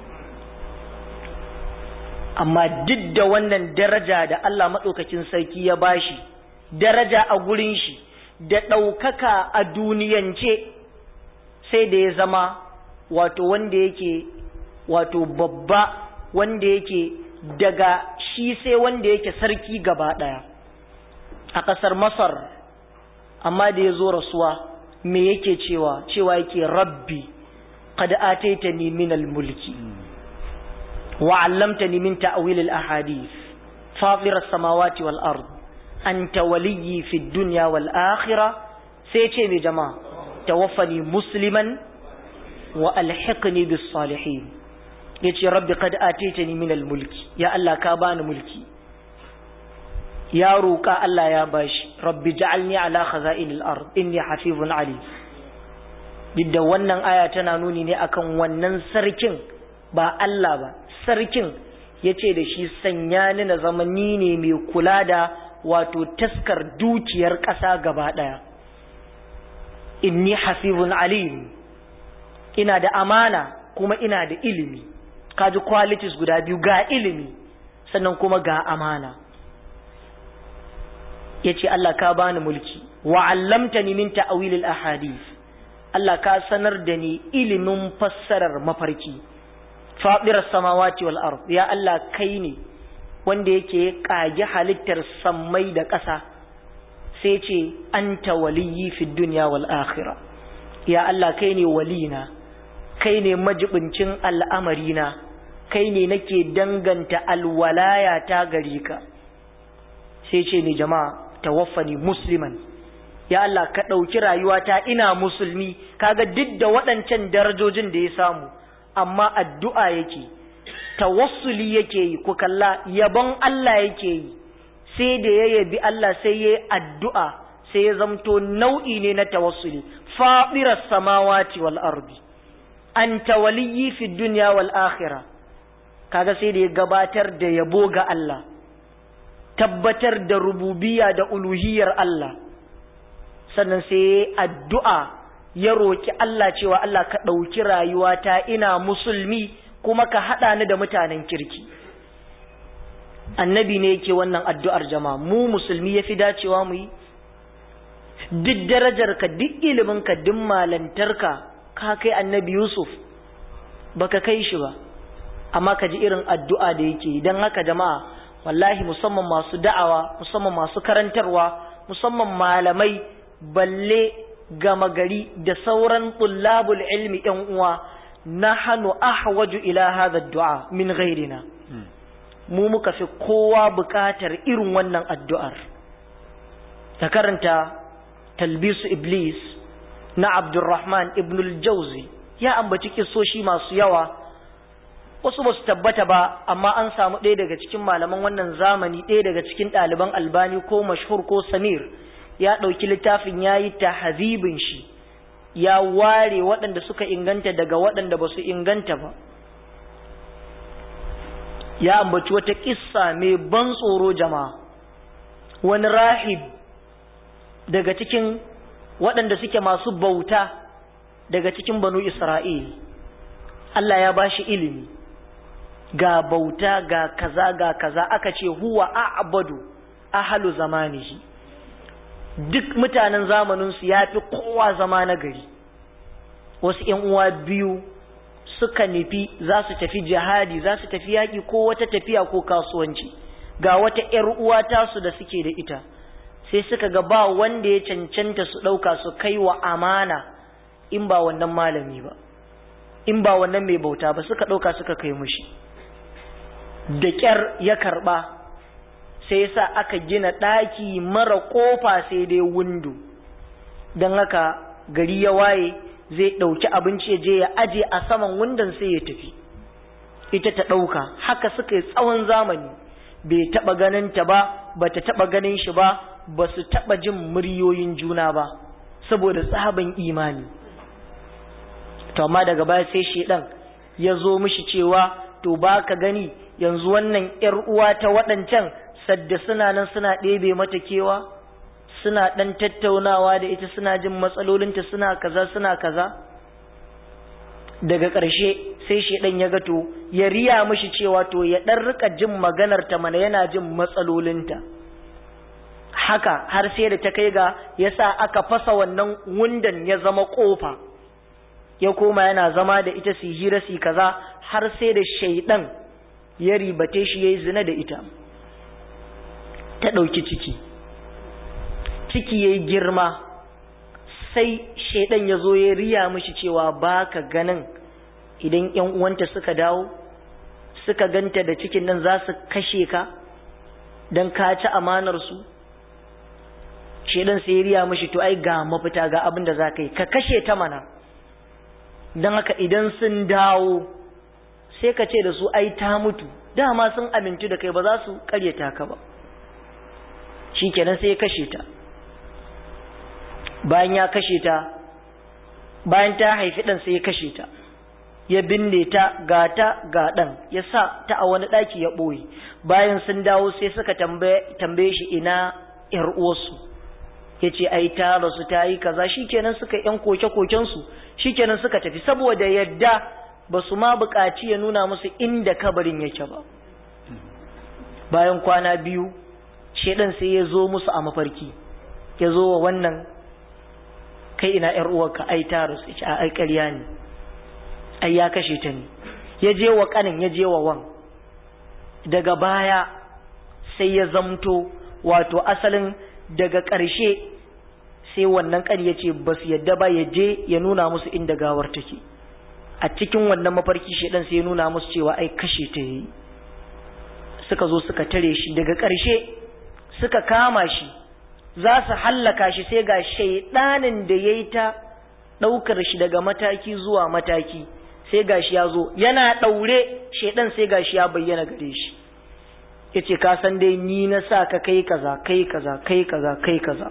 amma duk da wannan daraja da Allah maɗaukakin sarki ya bashi daraja a gurin shi da ɗaukaka a duniyance sai da ya zama wato wanda yake wato babba wanda yake daga shi sai wanda yake sarki gaba ɗaya a ƙasar masar amma da ya zo rasuwa me yake cewa cewa yake rabbi qad ataitani min al-mulki wa 'allamtani min ta'wil al-ahadith fatir as-samawati wal ard anta waliyyi fi ad-dunya wal akhirah sai ce me jama'a tawaffani musliman wa alhiqni bis salihin yace rabbi qad ataitani min al-mulki ya Allah ka bani mulki ya roƙa Allah ya bashi rabbi ja'alni ala khaza'inil ard inni hafizun alim duk da wannan aya tana nuni ne akan wannan sarkin ba Allah ba sarkin yace da shi sanya ni na zama ni ne mai kula da wato taskar dukiyar ƙasa gaba ɗaya inni hafizun alim ina da amana kuma ina da ilimi kaji qualities guda biyu ga ilimi sannan kuma ga amana ya ce Allah ka bani mulki wa allamtani min ta'wilil ahadith Allah ka sanar da ni ilimin fassarar mafarki fadir samawati wal ard ya Allah kai ne wanda yake kage halittar sammai da ƙasa sai ce anta waliyyi fid dunya wal akhirah ya Allah kai ne walina kai ne majibincin al'amarina kai ne nake danganta alwalaya ta gari ka sai ce ne jama'a tawaffani musliman ya Allah ka ɗauki rayuwata ina musulmi kaga duk da waɗancan darajojin da ya samu amma addu'a yake tawassuli yake yi ku kalla yabon Allah yake yi sai da ya yabi Allah sai ya yi addu'a sai ya zamto nau'i ne na tawassuli faɗirar samawati wal ardi anta waliyyi fi dunya wal akhirah kaga sai da ya gabatar da yabo ga Allah tabbatar da rububiya da uluhiyar Allah sannan sai addu'a ya roki Allah cewa Allah ka ɗauki rayuwata ina musulmi kuma ka haɗa ni da mutanen kirki annabi ne yake wannan addu'ar jama'a mu musulmi ya fi dacewa mu yi duk darajarka duk iliminka duk malantarka ka kai annabi Yusuf baka kai shi ba amma ka ji irin addu'a da yake don haka jama'a wallahi musamman masu da'awa musamman masu karantarwa musamman malamai balle gama gari da sauran tullabul ilmi ‘yan uwa na hannu ahwaju ila hadha du'a min ghairina mu muka fi kowa buƙatar irin wannan addu'ar ta karanta talbisu iblis na abdurrahman ibn al-jauzi ya ambaci kisoshi masu yawa wasu ba su tabbata ba amma an samu ɗaya daga cikin malaman wannan zamani ɗaya daga cikin ɗaliban albani ko mashhur ko samir ya ɗauki littafin ya yi tahazibin shi ya ware waɗanda suka inganta daga waɗanda ba su inganta ba ya ambaci wata ƙissa mai ban tsoro jama'a wani rahib daga cikin waɗanda suke masu bauta daga cikin banu isra'il Allah ya bashi ilimi ga bauta ga kaza ga kaza aka ce huwa a'badu ahlu zamanihi duk mutanen zamaninsu ya fi kowa zama na gari wasu ‘yan uwa biyu suka nufi za su tafi jihadi za su tafi yaƙi ko wata tafiya ko kasuwanci ga wata ‘yar uwa tasu da suke da ita sai suka ga ba wanda ya cancanta su ɗauka su kai wa amana in ba wannan malami ba in ba wannan mai bauta ba suka ɗauka suka kai mushi da ƙyar ya karɓa sai yasa aka gina ɗaki mara ƙofa sai dai windo don haka gari ya waye zai ɗauki abinci ya je ya aje a saman windon sai ya tafi ita ta ɗauka haka suka yi tsawon zamani bai taɓa ganin ta ba ba ta taɓa ganin shi ba ba su taɓa jin muryoyin juna ba saboda tsaban imani to amma daga baya sai shedan ya zo mishi cewa to ba ka gani yanzu wannan ‘yar uwa ta waɗancan sadda suna nan suna ɗebe mata kewa suna ɗan tattaunawa da ita suna jin matsalolinta suna kaza suna kaza daga ƙarshe sai shaidan ya gato ya riya mishi cewa to ya ɗan rika jin maganar ta mana yana jin matsalolinta haka har sai da ta kai ga ya sa aka fasa wannan wundan ya zama ƙofa ya koma yana zama da ita su hira su kaza har sai da shaidan ya ribate shi ya yi zina da ita ta ɗauki ciki ciki ya yi girma sai shaidan ya zo ya riya mishi cewa ba ka ganin idan ‘yan uwanta suka dawo suka ganta da cikin nan za su kashe ka don ka ci amanarsu shaidan sai ya riya mishi to ai ga mafita ga abin da za ka yi ka kashe ta mana don haka idan sun dawo sai ka ce da su ai ta mutu dama sun amintu da kai ba za su karyata ka ba shi kenan sai ya kashe ta bayan ya kashe ta bayan ta haifi ɗan sai ya kashe ta ya binne ta ga ta ga ɗan ya sa ta a wani ɗaki ya ɓoye bayan sun dawo sai suka tambaye shi ina ‘yar uwarsu ya ce ai ta rasu ta yi kaza shi kenan suka ‘yan koke-kokensu shi kenan suka tafi saboda yadda ba su ma buƙaci ya nuna musu inda kabarin yake ba bayan kwana biyu shedan sai ya zo musu a mafarki ya zo wa wannan kai ina ‘yar uwarka ai ta rasu ya ai ƙarya ne ai ya kashe ta ne ya je wa ƙanin ya je wa wan daga baya sai ya zamto wato asalin daga ƙarshe sai wannan ƙani ya ce ba su yadda ba ya je ya nuna musu inda gawar take a cikin wannan mafarki shedan sai ya nuna musu cewa ai kashe ta yi suka zo suka tare shi daga ƙarshe suka kama shi za su hallaka shi sai ga shaidanin da ya yi ta ɗaukar shi daga mataki zuwa mataki sai ga shi ya zo yana ɗaure shaidan sai ga shi ya bayyana gare shi ya ce ka san dai ni na sa ka kai kaza kai kaza kai kaza kai kaza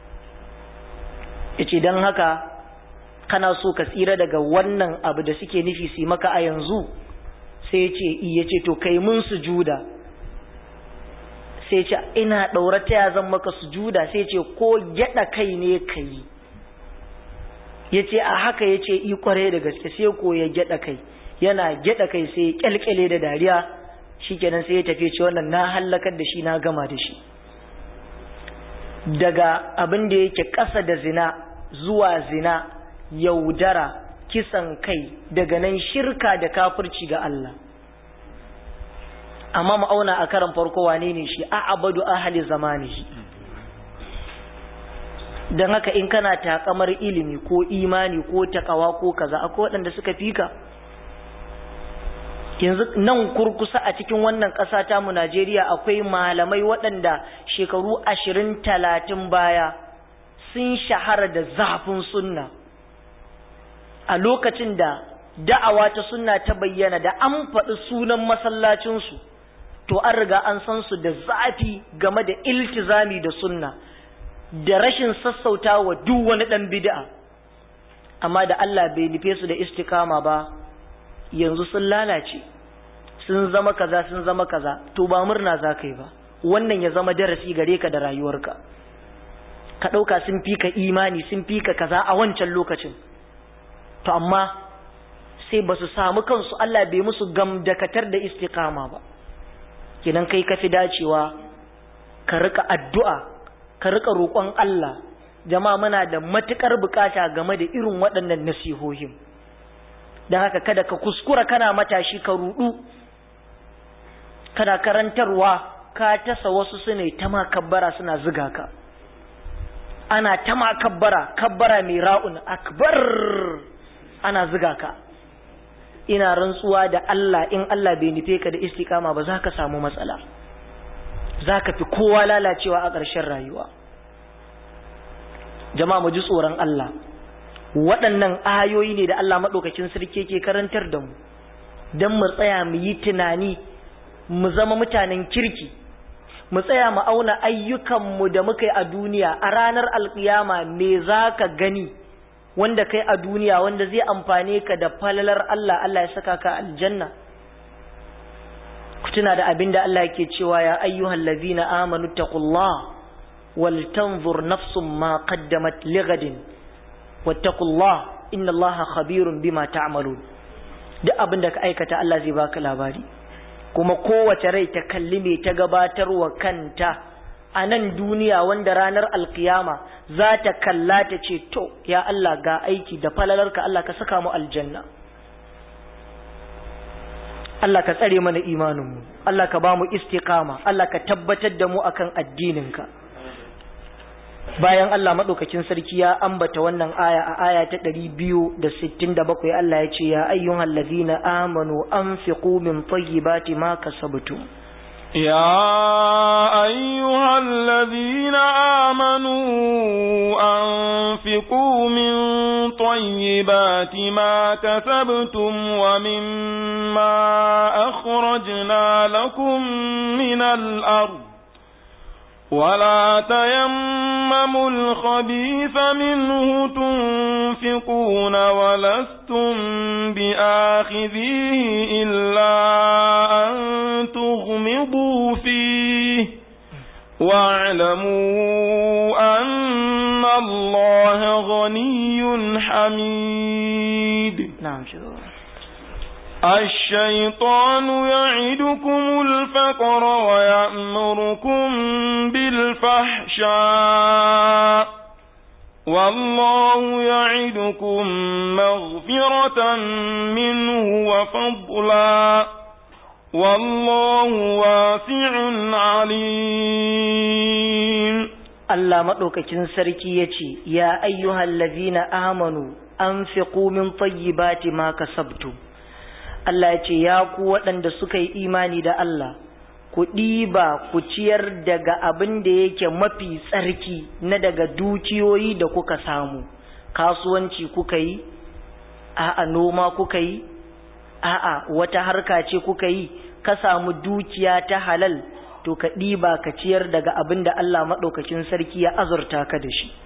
ya ce don haka kana so ka tsira daga wannan abu da suke nufi su maka a yanzu sai ya ce iya ce to kai mun sujuda sai ce ina ɗaura ta zan maka sujuda sai ce ko gyaɗa kai ne ka yi ya ce a haka ya ce i kware da gaske sai ko ya gyaɗa kai yana gyaɗa kai sai ya kyalkyale da dariya shi kenan sai ya tafi ce wannan na hallakar da shi na gama da shi daga abin da yake ƙasa da zina zuwa zina yaudara kisan kai daga nan shirka da kafirci ga Allah amma ma'auna a karan farko wane ne shi a abadu ahali zamani don haka in kana takamar ilimi ko imani ko takawa ko kaza akwai waɗanda suka fika yanzu nan kurkusa a cikin wannan ƙasa ta mu Najeriya akwai malamai waɗanda shekaru ashirin talatin baya sun shahara da zafin sunna a lokacin da da'awa ta sunna ta bayyana da an faɗi sunan masallacinsu to an riga an san su da zafi game da iltizami da sunna da rashin sassauta wa duk wani ɗan bid'a amma da Allah bai nufe su da istikama ba yanzu sun lalace sun zama kaza sun zama kaza to ba murna za ka yi ba wannan ya zama darasi gare ka da rayuwarka ka ɗauka sun fi ka imani sun fi ka kaza a wancan lokacin to amma sai ba su samu kansu Allah bai musu gamdakatar da istikama ba kidan kai ka fi dacewa ka rika addu'a ka rika roƙon Allah jama'a muna da matukar bukata game da irin waɗannan nasihohin don haka kada ka kuskura kana matashi ka rudu kana karantarwa ka tasa wasu su ne ta ma kabbara suna ziga ka ana ta ma kabbara kabbara mai ra'un akbar ana ziga ka ina rantsuwa da Allah in Allah bai nufe ka da istiqama ba za ka samu matsala za ka fi kowa lalacewa a ƙarshen rayuwa jama'a mu ji tsoron Allah waɗannan ayoyi ne da Allah maɗaukakin sarki ke karantar da mu don mu tsaya mu yi tunani mu zama mutanen kirki mu tsaya mu auna ayyukanmu da muka yi a duniya a ranar alƙiyama me za ka gani wanda kai a duniya wanda zai amfane ka da falalar Allah Allah ya saka ka aljanna ku tuna da abin da Allah yake cewa ya ayyuhal ladina amanu taqullah wal tanzur nafsum ma qaddamat lighadin wattaqullah inna Allaha khabirun bima ta'malun duk abin da ka aikata Allah zai baka labari kuma kowace rai ta kalli me ta gabatarwa kanta a nan duniya wanda ranar alkiyama za ta kalla ta ce to ya Allah ga aiki da falalarka Allah ka saka mu aljanna Allah ka tsare mana imaninmu Allah ka ba mu istiqama Allah ka tabbatar da mu akan addininka bayan Allah maɗaukakin sarki ya ambata wannan aya a aya ta ɗari biyu da sittin da bakwai Allah ya ce ya ayyuhan lazina amanu anfiqu min tayyibati ma kasabtum يا أيها الذين آمنوا أنفقوا من طيبات ما كسبتم ومما أخرجنا لكم من الأرض ولا تيمموا الخبيث منه تنفقون ولستم بآخذيه إلا أن تغمضوا فيه واعلموا أن الله غني حميد نعم شكرا الشيطان يعدكم الفقر ويأمركم بالفحشاء والله يعدكم مغفرة منه وفضلا والله واسع عليم Allah maɗaukakin sarki ya ce, Ya ayyuhal lazina amanu, an fi min tayyibati ma kasabtum Allah ya ce, Ya ku waɗanda suka yi imani da Allah, ku ɗiba ku ciyar daga abin da yake mafi tsarki na daga dukiyoyi da kuka samu, kasuwanci kuka yi, a'a noma kuka yi, a'a wata harka ce kuka yi, ka samu dukiya ta halal, to ka ɗiba ka ciyar daga abin da Allah maɗaukakin sarki ya azurta ka da shi.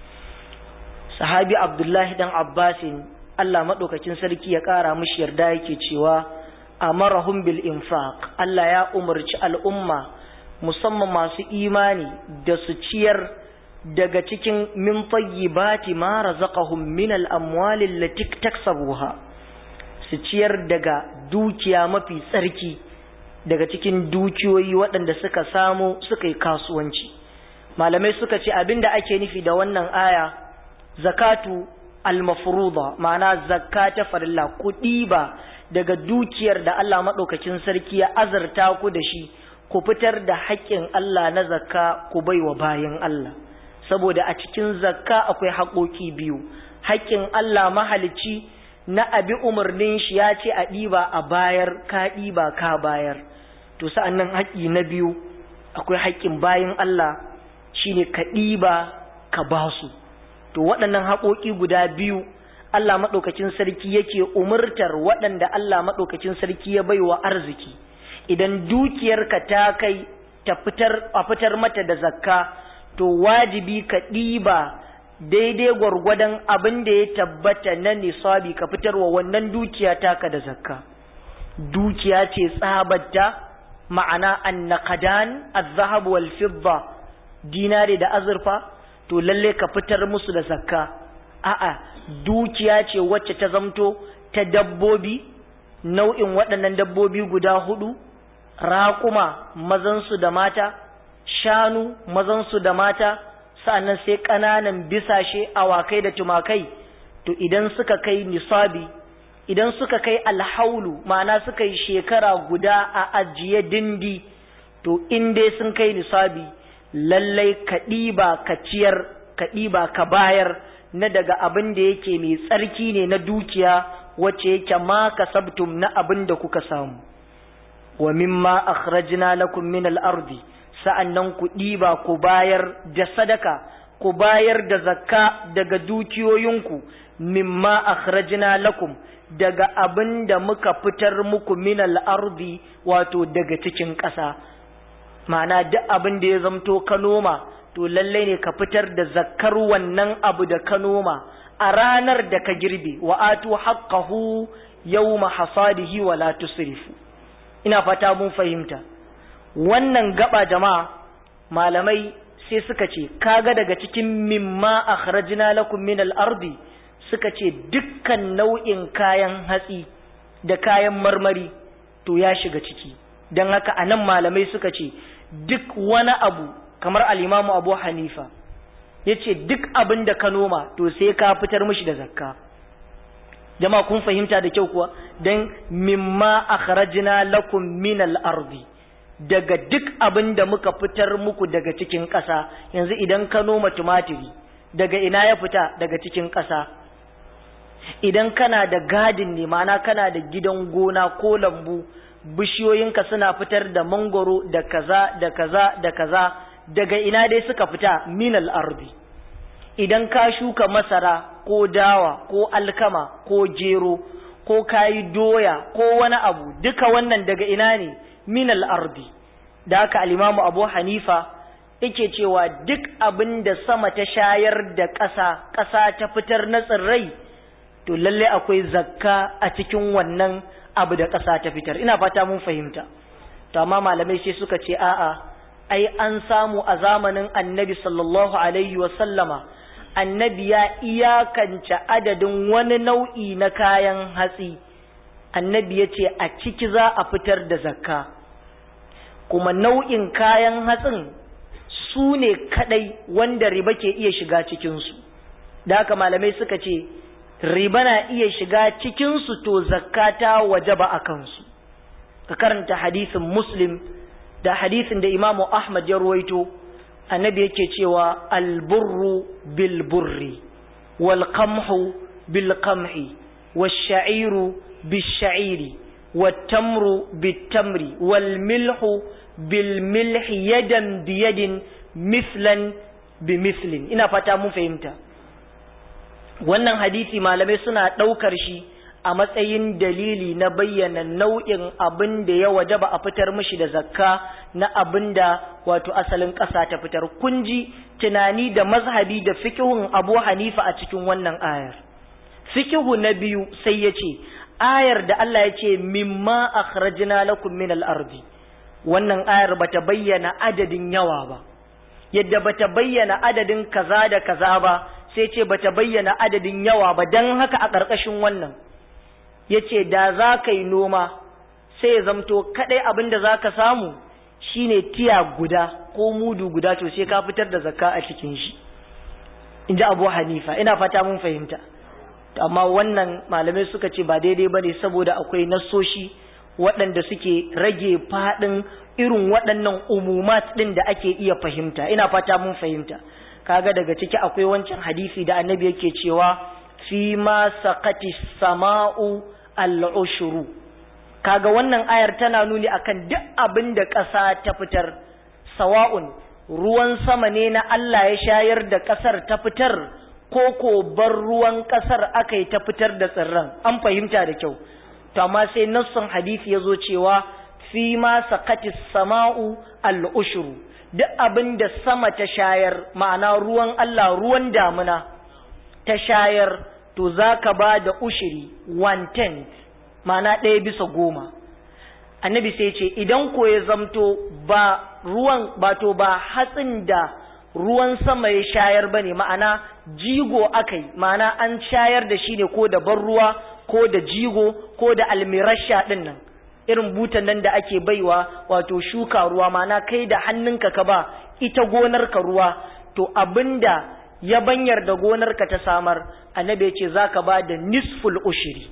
Sahabi Abdullahi ɗan Abbasin Allah maɗaukakin sarki ya ƙara mishi yarda yake cewa amarahum bil infaq Allah ya umarci al'umma musamman masu imani da su ciyar daga cikin min tayyibati ma razaqahum min al amwali allati taksabuha su ciyar daga dukiya mafi tsarki daga cikin dukiyoyi waɗanda suka samu suka yi kasuwanci malamai suka ce abinda ake nufi da wannan aya zakatu al-mafruḍa ma'ana zakka ta farilla ku ɗiba daga dukiyar da Allah maɗaukakin sarki ya azarta ku da shi ku fitar da haƙƙin Allah na zakka ku baiwa bayan Allah saboda a cikin zakka akwai haƙoƙi biyu haƙƙin Allah mahalicci na abi umarnin shi ya ce a ɗiba a bayar ka ɗiba ka bayar to sa'an nan haƙƙi na biyu akwai haƙƙin bayan Allah shine ka ɗiba ka basu to waɗannan haƙoƙi guda biyu Allah maɗaukacin sarki yake umurtar waɗanda Allah maɗaukacin sarki ya baiwa arziki idan dukiyarka ta kai ta fitar a fitar mata da zakka to wajibi ka ɗiba daidai gwargwadon abin da ya tabbata na nisabi ka fitarwa wannan dukiya taka da zakka dukiya ce tsabatta ma'ana annaqadan az-zahab wal fidda dinare da azurfa to lalle ka fitar musu da zakka a'a dukiya ce wacce ta zamto ta dabbobi nau'in waɗannan dabbobi guda hudu raƙuma mazansu da mata shanu mazansu da mata sa'annan sai ƙananan bisashe awakai da tumakai to idan suka kai nisabi idan suka kai alhaulu ma'ana suka yi shekara guda a ajiye dindi to in dai sun kai nisabi lallai ka ɗiba ka ciyar ka ɗiba ka bayar na daga abin da yake mai tsarki ne na dukiya wacce yake ma kasabtum na abin da kuka samu wa mimma akhrajna lakum min al-ardi sa'annan ku ɗiba ku bayar da sadaka ku bayar da zakka daga dukiyoyinku mimma akhrajna lakum daga abin da muka fitar muku min al-ardi wato daga cikin ƙasa ma'ana duk abin da ya zamto ka noma to lalle ne ka fitar da zakkar wannan abu da ka noma a ranar da ka girbe wa atu haqqahu yawma hasadihi wa la tusrifu ina fata mun fahimta wannan gaba jama'a malamai sai suka ce kaga daga cikin mimma akhrajna lakum min al-ardi suka ce dukkan nau'in kayan hatsi da kayan marmari to ya shiga ciki don haka anan malamai suka ce duk wani abu kamar al-imamu Abu Hanifa yace duk abin da ka noma to sai ka fitar mishi da zakka jama'a kun fahimta da kyau kuwa dan mimma akhrajna lakum min al-ardi daga duk abin da muka fitar muku daga cikin ƙasa yanzu idan ka noma tumatiri daga ina ya fita daga cikin ƙasa idan kana da gadin ne ma'ana kana da gidan gona ko lambu bishiyoyinka suna fitar da mangoro da kaza da kaza da kaza daga ina dai suka fita min al-ardi idan ka shuka masara ko dawa ko alkama ko gero ko kayi doya ko wani abu duka wannan daga ina ne min al-ardi da haka al-imamu Abu Hanifa yake cewa duk abin da sama ta shayar da ƙasa ƙasa ta fitar na tsirrai to lalle akwai zakka a cikin wannan abu da ƙasa ta fitar ina fata mun fahimta to amma malamai sai suka ce a'a ai an samu a zamanin annabi sallallahu alaihi wa sallama annabi ya iyakance adadin wani nau'i na kayan hatsi annabi ya ce a ciki za a fitar da zakka kuma nau'in kayan hatsin su ne kadai wanda riba ke iya shiga cikinsu da haka malamai suka ce riba na iya shiga cikinsu to zakka ta wajaba a kansu ka karanta hadisin muslim da hadisin da imamu ahmad ya ruwaito annabi yake cewa alburru bil burri wal qamhu bil qamhi wash sha'iru bil sha'iri wat tamru bit tamri wal milhu bil milhi yadan bi yadin mislan bi mislin ina fata mun fahimta wannan hadisi malamai suna ɗaukar shi a matsayin dalili na bayyana nau'in abin da ya wajaba a fitar mishi da zakka na abin da wato asalin ƙasa ta fitar kunji tunani da mazhabi da fikihun abu hanifa a cikin wannan ayar fikihu na biyu sai ya ce ayar da Allah ya ce mimma akhrajna lakum min al-ardi wannan ayar bata bayyana adadin yawa ba yadda bata bayyana adadin kaza da kaza ba sai ce bata bayyana adadin yawa ba dan haka a ƙarƙashin wannan yace da za ka yi noma sai ya zamto kadai abin da za ka samu shine tiya guda ko mudu guda to sai ka fitar da zakka a cikin shi in ji abu hanifa ina fata mun fahimta amma wannan malamai suka ce ba daidai ba ne saboda akwai nassoshi waɗanda suke rage faɗin irin waɗannan umumat ɗin da ake iya fahimta ina fata mun fahimta kaga daga ciki akwai wancan hadisi da annabi yake cewa fi ma saqati sama'u al-ushru kaga wannan ayar tana nuni akan duk abin da ƙasa ta fitar sawa'un ruwan sama ne na Allah ya shayar da ƙasar ta fitar ko ko bar ruwan ƙasar aka yi ta fitar da tsirran an fahimta da kyau to amma sai nassun hadisi ya zo cewa fi ma saqati sama'u al-ushru duk abin da sama ta shayar ma'ana ruwan Allah ruwan damuna ta shayar to za ka ba da ushiri one tenth ma'ana ɗaya bisa goma annabi sai ce idan ko ya zamto ba ruwan ba to ba hatsin da ruwan sama ya shayar ba ne ma'ana jigo aka yi ma'ana an shayar da shi ne ko da ban ruwa ko da jigo ko da almirasha ɗin nan irin butan nan da ake baiwa wato shuka ruwa ma'ana kai da hannunka ka ba ita gonarka ruwa to abinda ya banyar da gonarka ta samar annabi ya ce za ka ba da nisful ushiri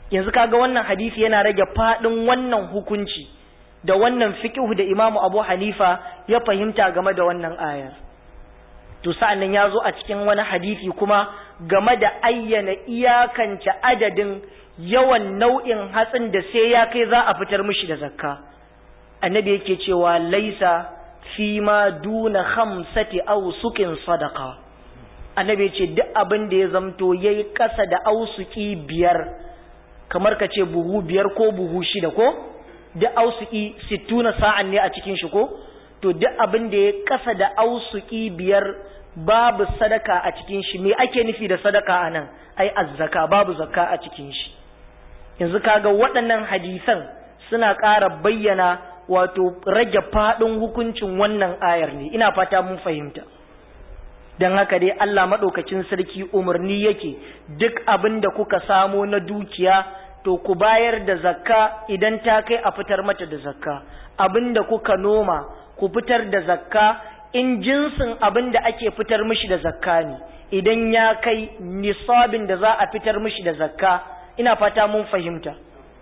yanzu kaga wannan hadisi yana rage fadin wannan hukunci da wannan fiqhu da Imam Abu Hanifa ya fahimta game da wannan ayar to sa'annan ya zo a cikin wani hadisi kuma game da ayyana iyakance adadin yawan nau'in hatsin da sai ya kai za a fitar mishi da zakka annabi yake cewa laisa fi ma duna khamsati awsuqin sadaqa annabi ce duk abin da ya zamto yayi kasa da ausuki biyar kamar ka ce buhu biyar ko buhu shida ko duk ausuki sittuna sa'an ne a cikin shi ko to duk abin da ya kasa da ausuki biyar babu sadaka a cikin shi me ake nufi da sadaka anan ai azzaka babu zakka a cikin shi yanzu kaga waɗannan hadisan suna ƙara bayyana wato rage faɗin hukuncin wannan ayar ne ina fata mun fahimta don haka dai Allah maɗaukacin sarki umarni yake duk abin da kuka samo na dukiya to ku bayar da zakka idan ta kai a fitar mata da zakka abin da kuka noma ku fitar da zakka in jinsin abin da ake fitar mishi da zakka ne idan ya kai nisabin da za a fitar mishi da zakka ina fata mun fahimta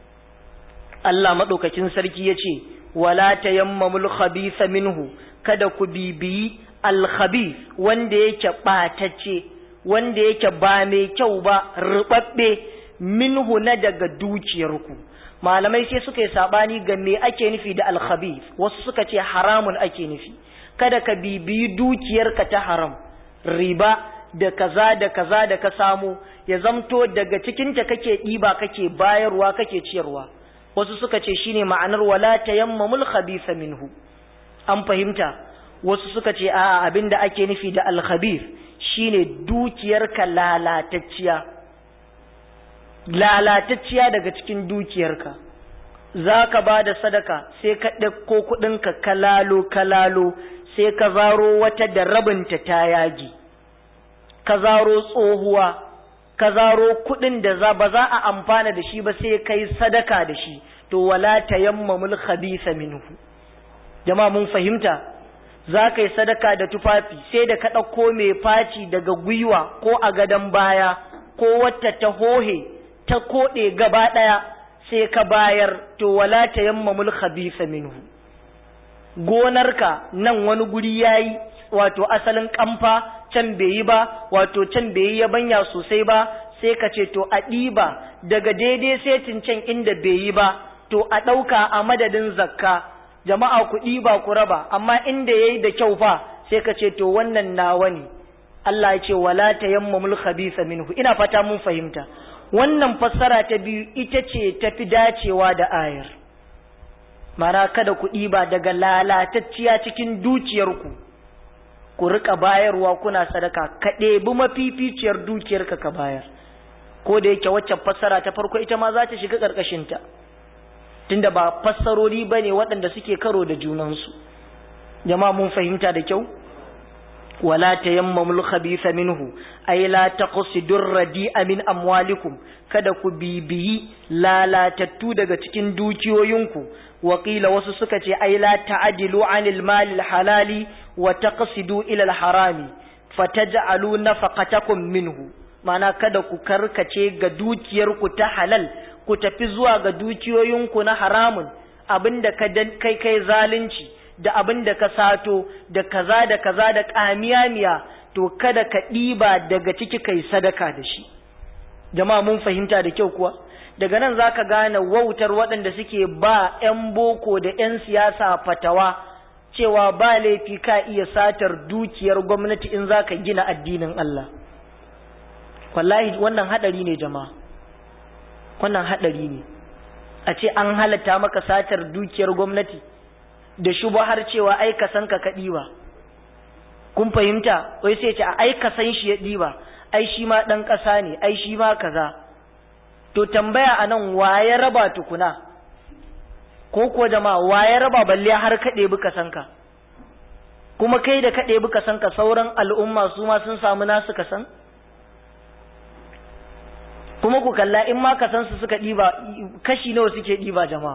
Allah maɗaukacin sarki ya ce wala tayammamul khabitha minhu kada ku bibiyi alkhabith wanda yake ɓatacce wanda yake ba mai kyau ba rubabbe minhu na daga dukiyarku malamai sai suka yi sabani ga me ake nufi da alkhabith wasu suka ce haramun ake nufi kada ka bibiyi dukiyarka ta haram riba da kaza da kaza da ka samu ya zamto daga cikinta kake ɗiba kake bayarwa kake ciyarwa wasu suka ce shine ma'anar wala tayammamul khabitha minhu an fahimta wasu suka ce a abinda ake nufi da al-khabith shine dukiyarka lalatacciya lalatacciya daga cikin dukiyarka zaka bada sadaka sai ka ɗauko kuɗinka kalalo kalalo sai ka zaro wata da rabinta ta yagi ka zaro tsohuwa ka zaro kuɗin da za ba za a amfana da shi ba sai kai sadaka da shi to wala tayammamul khabitha minhu jama'a mun fahimta za ka yi sadaka da tufafi sai da ka ɗauko mai faci daga gwiwa ko a gadon baya ko wata ta hohe ta koɗe gaba ɗaya sai ka bayar to wala tayammamul khabitha minhu gonarka nan wani guri yayi wato asalin kamfa can bai yi ba wato can bai yi yabanya sosai ba sai ka ce to a ɗiba daga daidai setin can inda bai yi ba to a ɗauka a madadin zakka jama'a ku ɗiba ku raba amma inda yayi da kyau fa sai ka ce to wannan nawa ne Allah ya ce wala tayammamul khabitha minhu ina fata mun fahimta wannan fassara ta biyu ita ce tafi dacewa da ayar mara kada ku ɗiba daga lalatacciya cikin dukiyarku ku rika bayarwa kuna sadaka ka ɗebi mafificiyar dukiyarka ka bayar ko da yake waccan fassara ta farko ita ma za ta shiga ƙarƙashinta tunda ba fassarori ba ne waɗanda suke karo da junansu jama'a mun fahimta da kyau wala tayammamul khabitha minhu ay la taqsidur radi'a min amwalikum kada ku bibiyi lalatattu daga cikin dukiyoyinku wakila wasu suka ce ai la ta'dilu 'anil malil halali wa taqsidu ila al-harami fataj'alu nafaqatakum minhu mana kada ku karkace ga dukiyarku ta halal ku tafi zuwa ga dukiyoyinku na haramun abinda ka kai kai zalunci da abinda ka sato da kaza da kaza da kamiyamiya to kada ka ɗiba daga ciki kai sadaka da shi jama'a mun fahimta da kyau kuwa daga nan za ka gane wautar waɗanda suke ba 'yan boko da 'yan siyasa fatawa cewa ba laifi ka iya satar dukiyar gwamnati in za ka gina addinin Allah wallahi wannan haɗari ne jama'a wannan haɗari ne a ce an halatta maka satar dukiyar gwamnati da shuba har cewa ai ka san ka kaɗi ba kun fahimta wai sai ce ai ka san shi ya ɗiba ai shi ma ɗan ƙasa ne ai shi ma kaza to tambaya a nan ya raba tukuna ko kuwa jama'a waye raba balle har kaɗe bi san ka kuma kai da kaɗe bi san ka sauran al'umma su ma sun samu nasu kasan kuma ku kalla in ma kasan su suka ɗiba kashi nawa suke ɗiba jama'a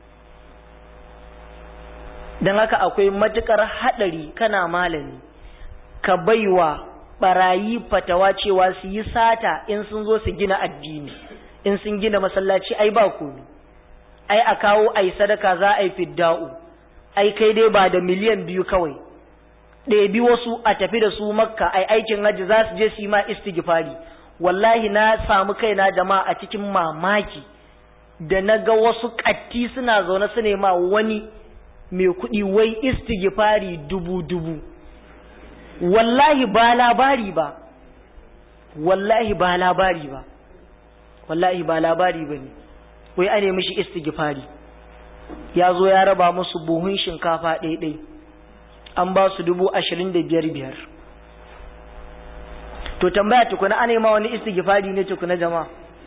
don haka akwai matukar haɗari kana malami ka baiwa barayi fatawa cewa su yi sata in sun zo su gina addini in sun gina masallaci ai ba komi ai a kawo ai sadaka za a yi fidda'u ai kai dai ba da miliyan biyu kawai ɗebi wasu a tafi da su makka ai aikin hajji za su je su yi ma istighfari wallahi na samu kaina jama'a a cikin mamaki da na ga wasu ƙatti suna zaune su nema wani mai kuɗi wai istighfari dubu-dubu wallahi ba labari ba wallahi ba labari ba wallahi ba labari ba ne wai ane mishi istighfari ya zo ya raba musu buhun shinkafa ɗaiɗai an ba su dubu ashirin da biyar biyar to tambaya tukuna ane ma wani istighfari ne tukuna jama'a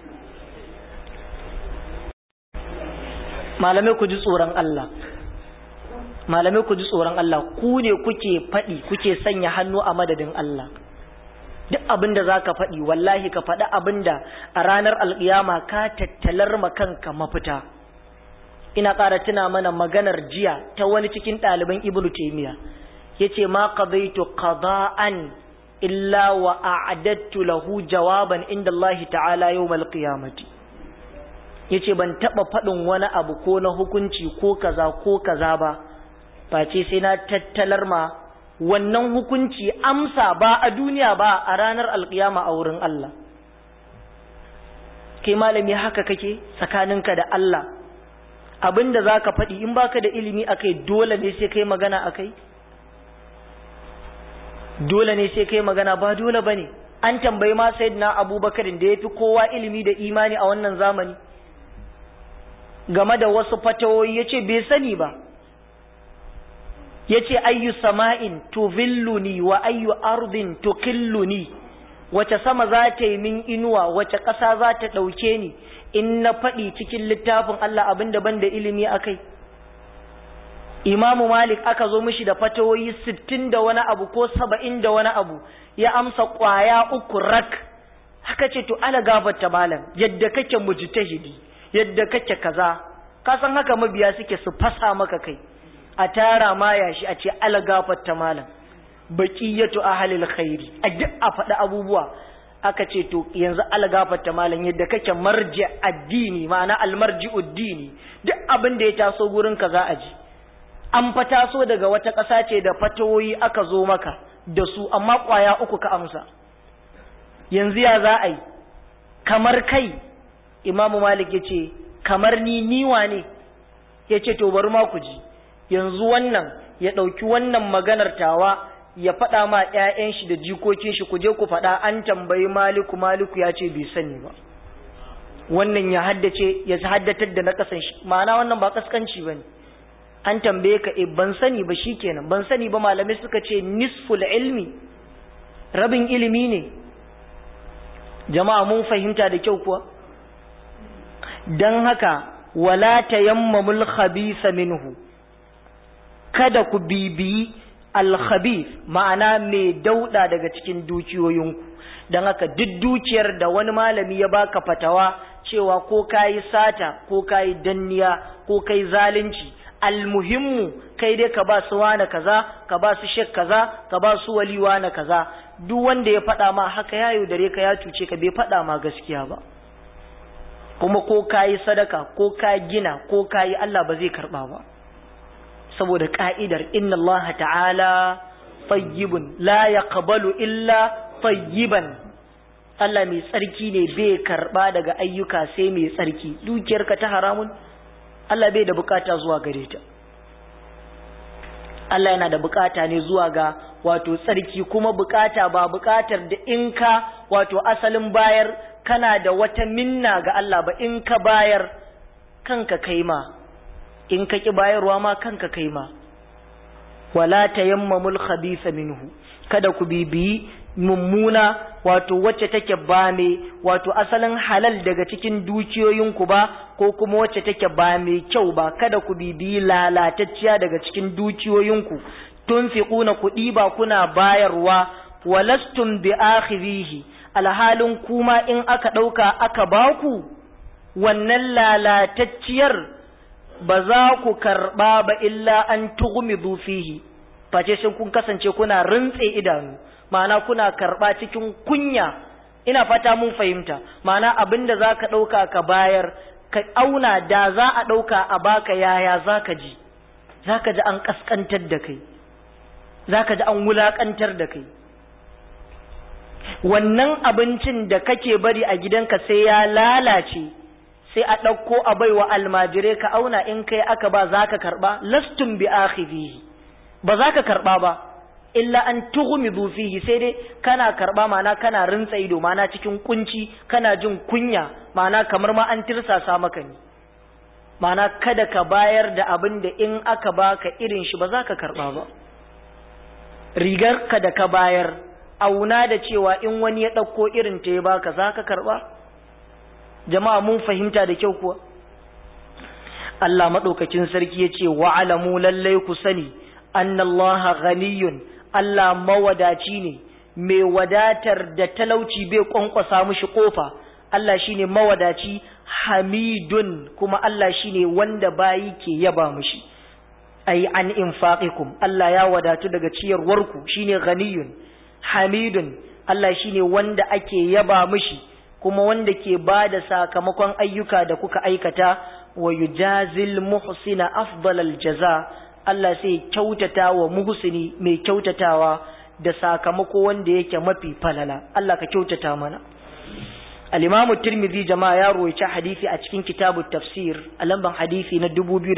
malamai ku ji tsoron Allah malamai ku ji tsoron Allah ku ne kuke faɗi kuke sanya hannu a madadin Allah duk abin da za ka faɗi wallahi ka faɗi abin da a ranar alƙiyama ka tattalar kanka mafita ina ƙara tuna mana maganar jiya ta wani cikin ɗaliban ibnu taimiya ya ce ma qadaitu qada'an illa wa a'adattu lahu jawaban inda Allah ta'ala yawmal qiyamati yace ban taba faɗin wani abu ko na hukunci ko kaza ko kaza ba face sai na tattalar ma wannan hukunci amsa ba a duniya ba a ranar alkiyama a wurin Allah kai malami haka kake tsakaninka da Allah abinda zaka faɗi in baka da ilimi akai dole ne sai kai magana akai dole ne sai kai magana ba dole bane an tambayi ma sayyidina Abubakar da yafi kowa ilimi da imani a wannan zamani game da wasu fatawoyi yace bai sani ba yace ayyu sama'in tuvilluni wa ayyu ardin tukilluni wace sama za ta yi min inuwa wace ƙasa za ta ɗauke ni in na faɗi cikin littafin Allah abin da ban da ilimi akai Imamu Malik aka zo mishi da fatawoyi sittin da wani abu ko saba'in da wani abu ya amsa ƙwaya uku rak haka ce to ala gafarta malam yadda kake mujtahidi yadda kake kaza ka san haka mabiya suke su fasa maka kai a tara ma yashi a ce ala gafarta malam baqiyatu ahlil khairi a duk a faɗi abubuwa aka ce to yanzu ala gafarta malam yadda kake marji addini ma'ana almarji'ud dini duk abin da ya taso gurin ka za a ji an fa taso daga wata ƙasa ce da fatawoyi aka zo maka da su amma ƙwaya uku ka amsa yanzu ya za a yi kamar kai imamu malik ya ce kamar ni niwa ne ya ce to bari ma ku ji yanzu wannan ya ɗauki wannan maganar tawa ya faɗa ma ‘ya'yan shi da jikokin shi ku je ku faɗa an tambayi maliku maliku ya ce bai sani ba wannan ya haddace ya haddatar da na ƙasan shi ma'ana wannan ba kaskanci ba ne an tambaye ka e ban sani ba shikenan ban sani ba malamai suka ce nisful ilmi rabin ilimi ne jama'a mun fahimta da kyau kuwa dan haka wala tayammamul khabitha minhu kada ku bibiyi al-khabith ma'ana mai dauda daga cikin dukiyoyinku dan haka duk dukiyar da wani malami ya baka fatawa cewa ko kayi sata ko kayi danniya ko kai zalunci almuhimmu kai dai ka ba su wane kaza ka ba su shek kaza ka ba su waliwa na kaza duk wanda ya faɗa ma haka ya yaudare ka ya cuce ka bai faɗa ma gaskiya ba kuma ko ka yi sadaka ko ka gina ko ka yi Allah ba zai karɓa ba saboda ka'idar inna Allah ta'ala tayyibun la yaqbalu illa tayyiban Allah mai tsarki ne bai karɓa daga ayyuka sai mai tsarki dukiyarka ta haramun Allah bai da bukata zuwa gare ta Allah yana da bukata ne zuwa ga wato tsarki kuma bukata ba bukatar da in ka wato asalin bayar kana da wata minna ga Allah ba in ka bayar kanka kaima in ka ki bayarwa ma kanka kaima wala tayammamul khabitha minhu kada ku bibiyi mummuna wato wacce take ba mai wato asalin halal daga cikin dukiyoyinku ba ko kuma wacce take ba mai kyau ba kada ku bibiyi lalatacciya daga cikin dukiyoyinku tunfiquna kuɗi ba kuna bayarwa walastum bi akhirihi alhalin kuma in aka ɗauka aka baku wannan lalatacciyar ba za ku karɓa ba illa an tughmidu fihi face sai kun kasance kuna rintse idanu ma'ana kuna karɓa cikin kunya ina fata mun fahimta ma'ana abin da za ka ɗauka ka bayar ka auna da za a ɗauka a baka yaya za ka ji za ka ji an ƙasƙantar da kai za ka ji an wulaƙantar da kai wannan abincin da kake bari a gidanka sai ya lalace sai a ɗauko a baiwa almajirai ka auna in kai aka ba za ka karɓa lastun bi akhidhihi ba za ka karɓa ba illa an tughmidu fihi sai dai kana karɓa mana kana rintsa ido mana cikin kunci kana jin kunya mana kamar ma an tirsasa maka ne mana kada ka bayar da abin da in aka baka irin shi ba za ka karɓa ba rigar ka da ka bayar auna da cewa in wani ya ɗauko irin ta ya baka za ka karɓa jama'a mun fahimta da kyau kuwa Allah maɗaukakin sarki ya ce wa'alamu lallai ku sani annallaha ghaniyun Allah mawadaci ne mai wadatar da talauci bai kwankwasa mishi kofa Allah shine mawadaci hamidun kuma Allah shine wanda bayi ke yaba mishi ai an infaqikum Allah ya wadatu daga ciyarwarku shine ghaniyun hamidun Allah shine wanda ake yaba mishi kuma wanda ke ba da sakamakon ayyuka da kuka aikata wa yujazil muhsina afdalal jaza Allah sai kyautata wa muhsini mai kyautatawa da sakamako wanda yake mafi falala Allah ka kyautata mana al-Imam Tirmidhi jama'a ya rawaita hadisi a cikin kitabut tafsir a lamban hadisi na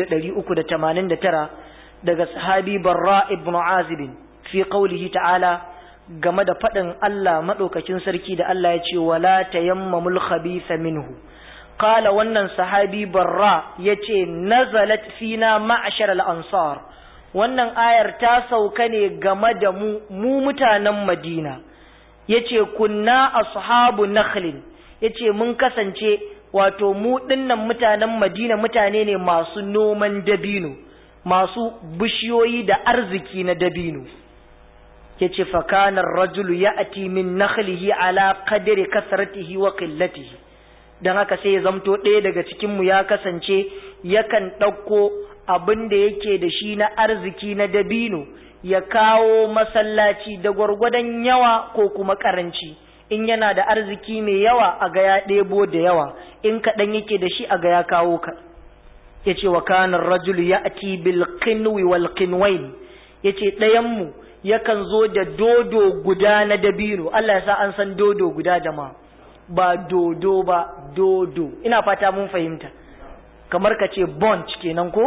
2389 daga sahabi Barra ibn Azib fi qawlihi ta'ala game da faɗin Allah maɗaukakin sarki da Allah ya ce wala tayammamul khabitha minhu qala wannan sahabi barra yace nazalat fina ma'ashar al-ansar wannan ayar ta sauka ne game da mu mu mutanen Madina yace kunna ashabu nakhlin yace mun kasance wato mu dinnan mutanen Madina mutane ne masu noman dabino masu bishiyoyi da arziki na dabino yace fa kana ar-rajulu ya'ti min nakhlihi ala qadri kasratihi wa qillatihi dan haka sai ya zamto ɗaya daga cikin mu ya kasance yakan ɗauko abin da yake da shi na arziki na dabino ya kawo masallaci da gwargwadon yawa ko kuma karanci in yana da arziki mai yawa a ga ya ɗebo da yawa in kaɗan yake da shi a ga ya kawo ka yace wa kana ar-rajulu ya'ti bil qinwi wal qinwain yace ɗayan mu yakan zo da dodo guda na dabino Allah ya sa an san dodo guda jama'a ba dodo ba dodo ina fata mun fahimta kamar ka ce bunch kenan ko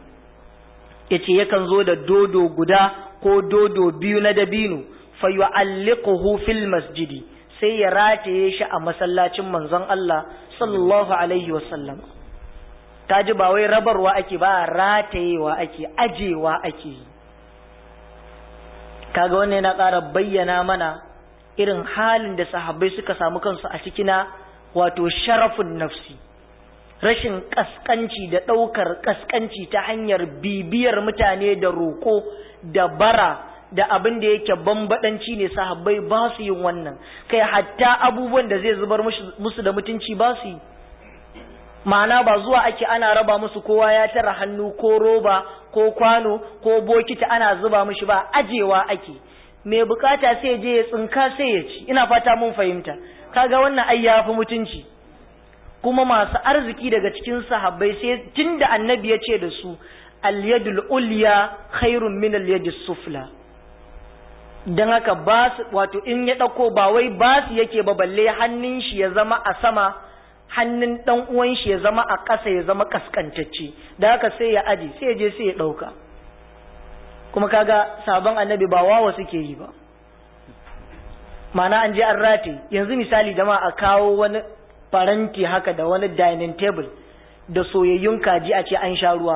yace yakan zo da dodo guda ko dodo biyu na dabino fa yu'alliquhu fil masjidi sai ya rataye shi a masallacin manzon Allah sallallahu alaihi wasallam kaji ba wai rabarwa ake ba ratayewa ake ajewa ake yi kaga wannan yana ƙara bayyana mana irin halin da sahabbai suka samu kansu a cikina wato sharafin nafsi rashin kaskanci da ɗaukar kaskanci ta hanyar bibiyar mutane da roƙo da bara da abin da yake bambadanci ne sahabbai ba su yin wannan kai hatta abubuwan da zai zubar musu da mutunci ba su yi ma'ana ba zuwa ake ana raba musu kowa ya tara hannu ko roba ko kwano ko bokiti ana zuba mishi ba ajewa ake mai bukata sai je ya tsinka sai ya ci ina fata mun fahimta kaga wannan ai yafi mutunci kuma masu arziki daga cikin sahabbai sai tunda annabi ya ce da su al-yadul ulya khairun min al-yadis sufla dan haka ba wato in ya dauko ba wai ba su yake ba balle hannun shi ya zama a sama hannun ɗan uwan shi ya zama a ƙasa ya zama kaskantacce da haka sai ya aji sai ya je sai ya ɗauka kuma kaga sabon annabi ba wawa suke yi ba mana an je an rate yanzu misali jama'a a kawo wani faranti haka da wani dining table da soyayyun kaji a ce an sha ruwa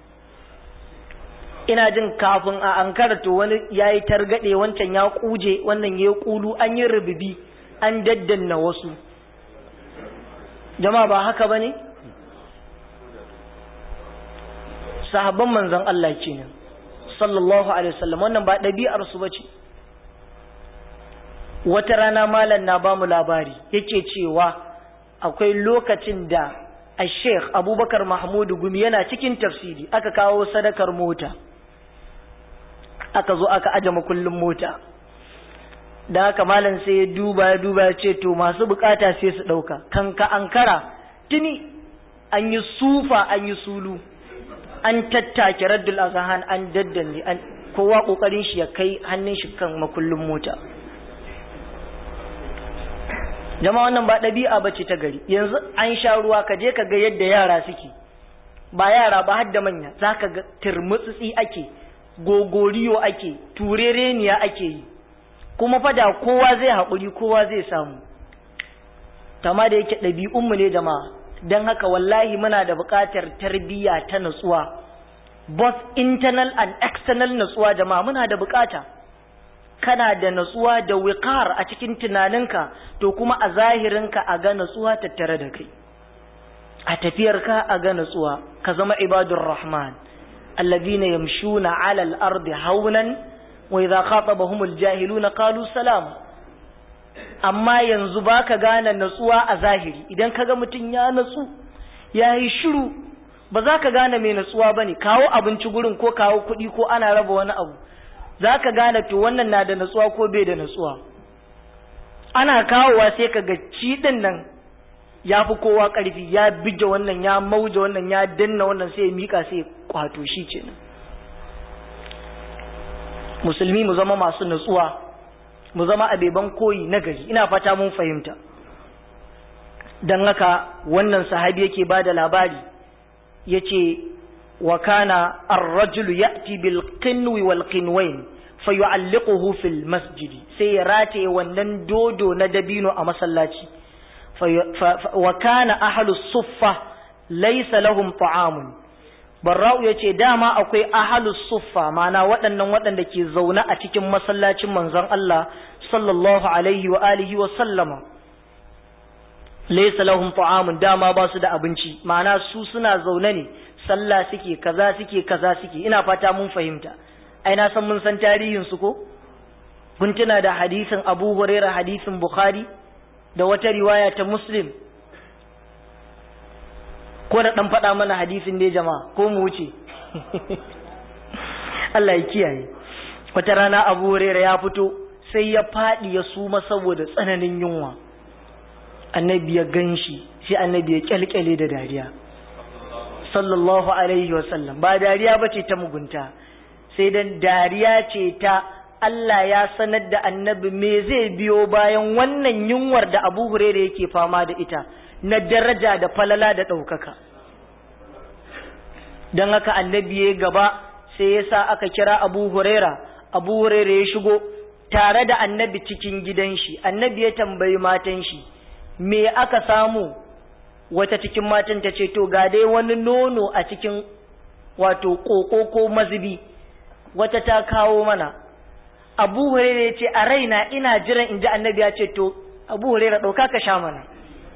ina jin kafin a an to wani ya yi targaɗe wancan ya kuje wannan ya yi kulu an yi rububi an daddanna wasu jama'a ba haka ba ne? sahabban manzan Allah ce ne sallallahu alaihi wasallam wannan ba ɗabi'arsu ba ce wata rana malam na ba mu labari yake cewa akwai lokacin da a sheikh abubakar mahmudu gumi yana cikin tafsiri aka kawo sadakar mota aka zo aka aje makullin mota da haka malam sai ya duba ya duba ya ce to masu bukata sai su ɗauka kan ka ankara tuni an yi sufa an yi sulu an tattake raddul azahan an daddanne an kowa kokarin shi ya kai hannun shi kan makullin mota jama'a wannan ba ɗabi'a ba ce ta gari yanzu an sha ruwa ka je ka ga yadda yara suke ba yara ba har da manya za ka ga turmutsitsi ake gogoriyo ake turereniya ake yi kuma fada kowa zai haƙuri kowa zai samu tama da yake ɗabi'unmu ne jama'a don haka wallahi muna da buƙatar tarbiyya ta natsuwa both internal and external natsuwa jama'a muna da buƙata kana da natsuwa da wiqar a cikin tunaninka to kuma a zahirinka a ga natsuwa tattare da kai a tafiyarka a ga natsuwa ka zama ibadur rahman alladhina yamshuna 'ala al-ardi hawnan wa idha khatabahum al-jahiluna qalu salam amma yanzu baka gane natsuwa a zahiri idan kaga mutun ya natsu yayi shiru ba za ka gane mai natsuwa bane kawo abinci gurin ko kawo kuɗi ko ana raba wani abu za ka gane to wannan na da natsuwa ko bai da natsuwa ana kawowa sai ka ga ciɗin nan ya fi kowa ƙarfi ya bige wannan ya mauje wannan ya danna wannan sai ya miƙa sai ya kwato shi kenan musulmi mu zama masu natsuwa mu zama abeban koyi na gari ina fata mun fahimta don haka wannan sahabi yake ba da labari ya ce wa kana ar-rajulu ya'ti bil qinwi wal qinwain fayu'alliquhu fil masjidi sai ya rataye wannan dodo na dabino a masallaci wa kana ahlus suffa laysa lahum ta'amun barra'u yace dama akwai ahlus suffa mana waɗannan waɗanda ke zaune a cikin masallacin manzon Allah sallallahu alaihi wa alihi wa sallama laysa lahum ta'amun dama ba su da abinci ma'ana su suna zaune ne sallah suke kaza suke kaza suke ina fata mun fahimta ai na san mun san tarihin su ko kun tuna da hadisin Abu Hurairah hadisin Bukhari da wata riwaya ta Muslim ko da dan faɗa mana hadisin ne jama'a ko mu wuce Allah ya kiyaye wata rana Abu Hurairah ya fito sai ya faɗi ya suma saboda tsananin yunwa annabi ya ganshi sai annabi ya kyalkyale da dariya sallallahu alaihi wasallam ba dariya bace ta mugunta sai dan dariya ce ta Allah ya sanar da annabi me zai biyo bayan wannan yunwar da Abu Huraira yake fama da ita na daraja da falala da ɗaukaka don haka annabi ya gaba sai ya sa aka kira Abu Huraira Abu Huraira ya shigo tare da annabi cikin gidan shi annabi ya tambayi matan shi me aka samu wata cikin matan ta ce to ga dai wani nono a cikin wato koko ko mazubi wata ta kawo mana abu hurera ya ce a raina ina jiran in ji annabi ya ce to abu hurera ɗauka ka sha mana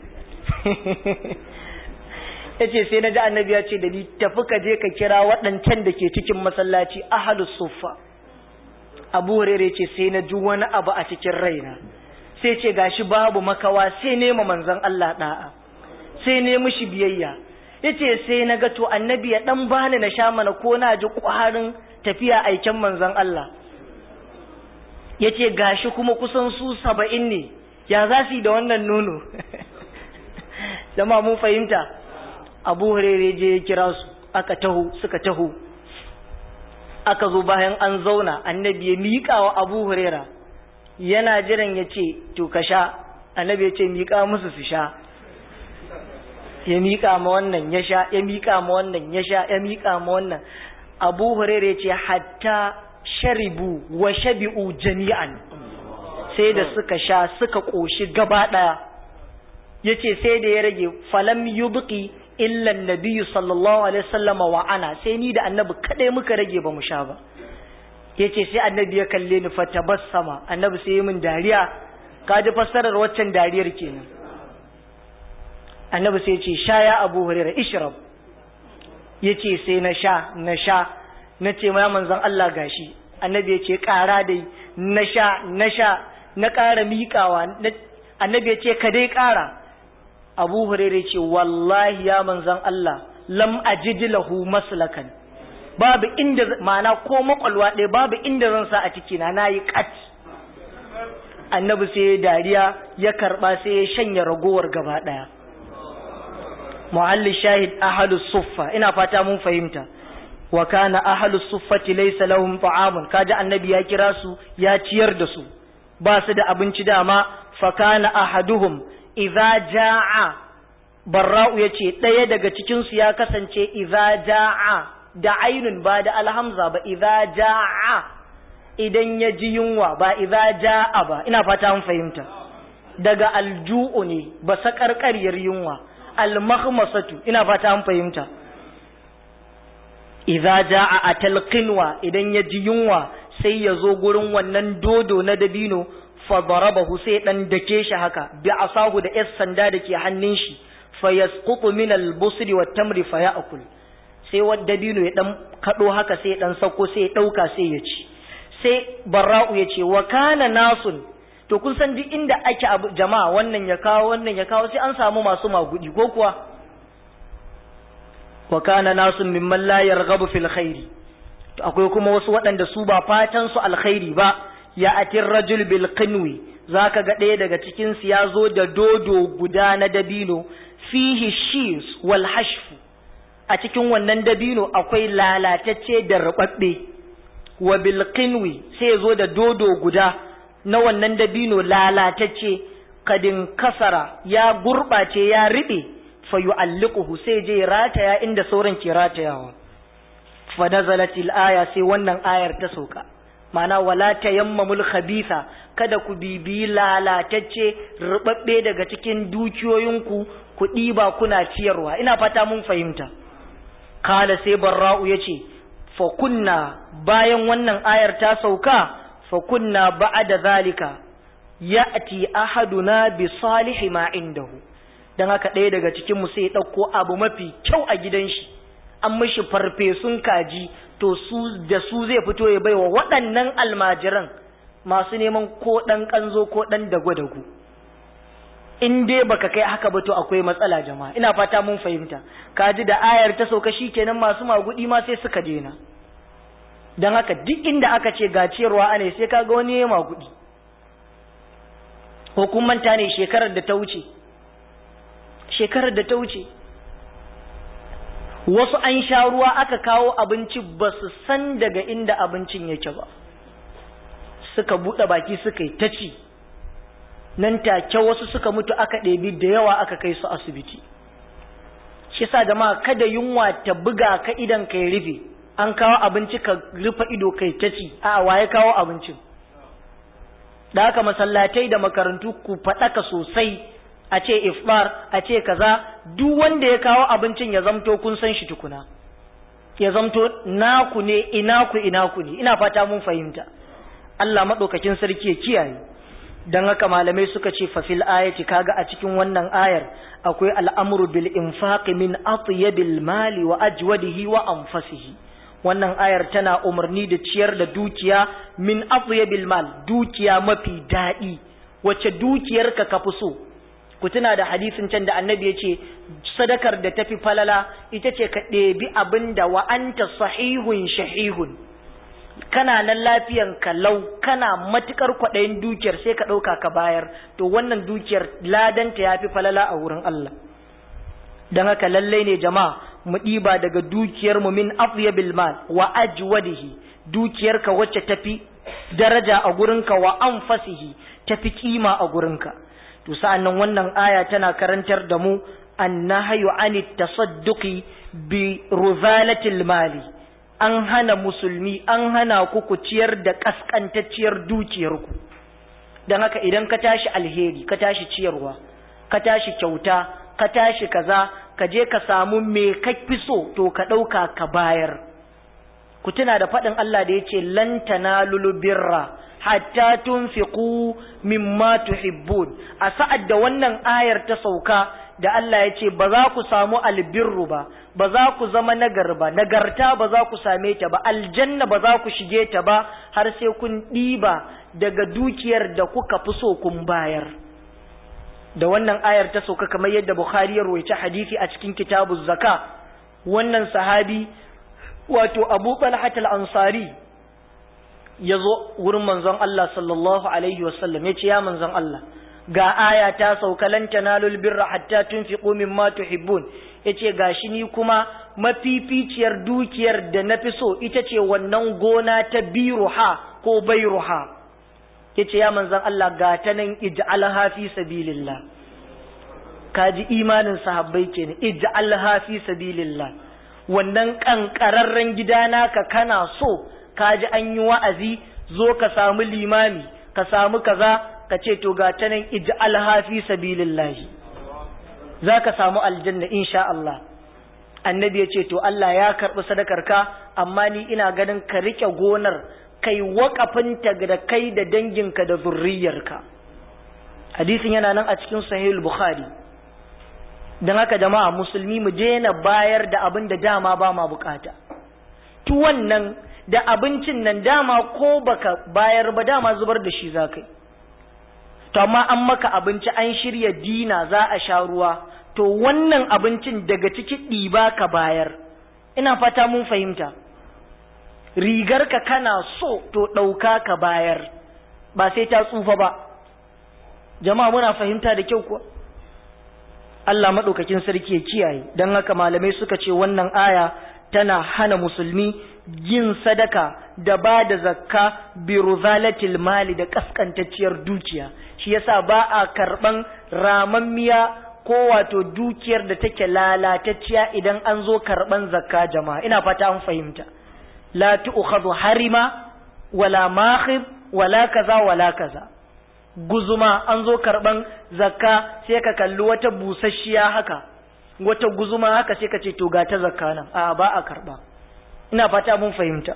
ya ce sai na ji annabi ya ce da ni tafi ka je ka kira waɗancan da ke cikin masallaci ahalus suffa abu hurera ya ce sai na ji wani abu a cikin raina sai ce gashi babu makawa sai nema manzon Allah da'a sai ne mishi biyayya yace sai na ga to annabi ya dan bani na sha mana ko na ji ƙwarin tafiya aiken manzon Allah yace gashi kuma kusan su saba'in ne ya za su yi da wannan nono jama'a mun fahimta abu hurere je ya kira su aka taho suka taho aka zo bayan an zauna annabi ya miƙa wa abu hurera yana jiran ya ce to ka sha annabi ya ce miƙa musu su sha ya miƙa ma wannan ya sha ya miƙa ma wannan ya sha ya miƙa ma wannan abu hurere ce hatta sharibu wa shabi'u jami'an sai da suka sha suka ƙoshi gaba ɗaya ya ce sai da ya rage falam yubqi illa nabiyyu sallallahu alaihi wasallama wa ana sai ni da annabi kadai muka rage ba mu sha ba yace sai annabi ya kalle ni fatabassama annabi sai ya min dariya ka ji fassarar waccan dariyar kenan annabi sai ya ce sha ya abu hurairah ishrab yace sai na sha na sha na ce ma manzon Allah gashi annabi ya ce ƙara dai na sha na sha na ƙara miƙawa annabi ya ce ka dai ƙara abu hurairu ce wallahi ya manzan Allah lam ajid lahu maslakan babu inda ma'ana ko makwalwa ɗaya babu inda zan sa a ciki na nayi kat annabi sai ya dariya ya karba sai ya shanya ragowar gaba daya muhalli shahid ahlus suffa ina fata mun fahimta wa kana ahlus suffati laysa lahum ta'amun kaji annabi ya kira su ya ciyar da su ba su da abinci dama fa kana ahaduhum idza jaa barra'u yace daya daga cikin su ya kasance idza jaa da ainun ba da alhamza ba idza jaa idan ya ji yunwa ba idza jaa ba ina fata mun fahimta daga alju'u ne ba sakarkariyar yunwa almahmasatu ina fata mun fahimta idza jaa atal qinwa idan ya ji yunwa sai ya zo gurin wannan dodo na dabino fa darabahu sai dan dake shi haka bi asahu da yas sanda da ke hannun shi fa yasqutu min al busri wat tamri fa ya'kul sai wa dabino ya dan kado haka sai dan sako sai ya dauka sai ya ci sai barra'u ya ce wa kana nasun to kun san duk inda ake abu jama'a wannan ya kawo wannan ya kawo sai an samu masu magudi ko kuwa wa kana nasun mimman la yarghabu fil khairi to akwai kuma wasu waɗanda su ba fatan su alkhairi ba ya atir rajul bil qinwi zaka ga ɗaya daga cikin su ya zo da dodo guda na dabino fihi shis wal hashfu a cikin wannan dabino akwai lalatacce da rubabbe wa bil qinwi sai zo da dodo guda na wannan dabino lalatacce kadin kasara ya gurɓace ya riɓe fa yu'alliquhu sai je rataya inda sauran ke ratayawa fa nazalatil aya sai wannan ayar ta sauka ma'ana wala tayammamul khabitha kada ku bibiyi lalatacce rubabbe daga cikin dukiyoyinku ku ɗiba kuna ciyarwa ina fata mun fahimta kala sai barra'u yace fa kunna bayan wannan ayar ta sauka fa kunna ba'da zalika ya'ti ahaduna bi salihi ma indahu dan haka ɗaya daga cikin mu sai ya ɗauko abu mafi kyau a gidan shi an mishi farfesun kaji to su da su zai fito ya baiwa waɗannan almajiran masu neman ko ɗan ƙanzo ko ɗan dago-dago in dai baka kai haka ba to akwai matsala jama'a ina fata mun fahimta kaji da ayar ta sauka kenan masu magudi ma sai suka dena don haka duk inda aka ce gaciyarwa ane sai kaga wani ya magudi hukumanta ne shekarar da ta wuce shekarar da ta wuce wasu an sha ruwa aka kawo abinci ba su san daga inda abincin yake ba suka buɗe baki suka yi ta ci nan take wasu suka mutu aka ɗebi da yawa aka kai su asibiti shi sa jama'a kada yunwa ta buga ka idan kai rufe an kawo abinci ka rufe ido kai ta ci a waye kawo abincin da haka masallatai da makarantu ku faɗaka sosai a ce ifbar a ce kaza duk wanda ya kawo abincin ya zamto kun san shi tukuna ya zamto naku ne inaku inaku ne ina fata mun fahimta Allah maɗaukakin sarki ya kiyaye dan haka malamai suka ce fa fil ayati kaga a cikin wannan ayar akwai al'amru bil infaqi min atyabil mali wa ajwadihi wa anfasihi wannan ayar tana umarni da ciyar da dukiya min atyabil mal dukiya mafi daɗi wacce dukiyarka ka fi so ku tuna da hadisin can da annabi ya ce sadakar da tafi falala ita ce ka ɗebi abin da wa anta sahihun shahihun kana nan lafiyan ka lau kana matukar kwaɗayin dukiyar sai ka ɗauka ka bayar to wannan dukiyar ladanta ya fi falala a wurin Allah don haka lallai ne jama'a mu ɗiba daga dukiyar mu min afyabil mal wa ajwadihi dukiyarka wacce tafi daraja a gurinka wa anfasihi tafi kima a gurinka to sa'annan wannan aya tana karantar da mu annahyu anit tasadduqi bi ruzalatil mali an hana musulmi an hana ku ku ciyar da kaskantacciyar dukiyarku don haka idan ka tashi alheri ka tashi ciyarwa ka tashi kyauta ka tashi kaza ka je ka samu me ka fi so to ka ɗauka ka bayar ku tuna da faɗin Allah da ya ce lan tanalul birra hatta tunfiqu mimma tuhibbun a sa'ad da wannan ayar ta sauka da Allah ya ce ba za ku samu albirru ba ba za ku zama nagar ba nagarta ba za ku same ta ba aljanna ba za ku shige ta ba har sai kun ɗiba daga dukiyar da kuka fi so kun bayar da wannan ayar ta sauka kamar yadda Bukhari ya rawaita hadisi a cikin kitabuz zaka wannan sahabi wato Abu Talha al-Ansari ya zo wurin manzon Allah sallallahu alaihi wasallam ya ce ya manzon Allah ga aya ta sauka lan tanalul birra hatta tunfiqu mimma tuhibbun yace gashi ni kuma mafificiyar dukiyar da nafi so ita ce wannan gona ta biruha ko bairuha yace ya manzon Allah ga ta nan ij'alha fi sabilillah kaji imanin sahabbai kenan ij'alha fi sabilillah wannan kankararren gida naka kana so kaji an yi wa'azi zo ka samu limami ka samu kaza ka ce to ga ta nan ij'alha fi sabilillah za ka samu aljanna insha Allah annabi ya ce to Allah ya karɓi sadakarka amma ni ina ganin ka rike gonar kai waƙafinta da kai da danginka da zurriyarka hadisin yana nan a cikin sahihul bukhari don haka jama'a musulmi mu daina bayar da abin da dama ba ma bukata tuwon nan da abincin nan dama ko baka bayar ba dama zubar da shi za kai to amma an maka abinci an shirya dina za a sha ruwa to wannan abincin daga ciki ɗiba ka bayar ina fata mun fahimta rigarka kana so to ɗauka ka bayar ba sai ta tsufa ba jama'a muna fahimta da kyau kuwa Allah maɗaukakin sarki ya kiyaye don haka malamai suka ce wannan aya tana hana musulmi yin sadaka da ba da zakka bi ruzalatil mali da kaskantacciyar dukiya shi yasa ba a karɓan ramammiya ko wato dukiyar da take lalatacciya idan an zo karɓan zakka jama'a ina fata an fahimta la tu'khadhu harima wala makhib wala kaza wala kaza guzuma an zo karban zakka sai ka kalli wata busasshiya haka wata guzuma haka sai ka ce to ga ta zakka nan a ba a karba ina fata mun fahimta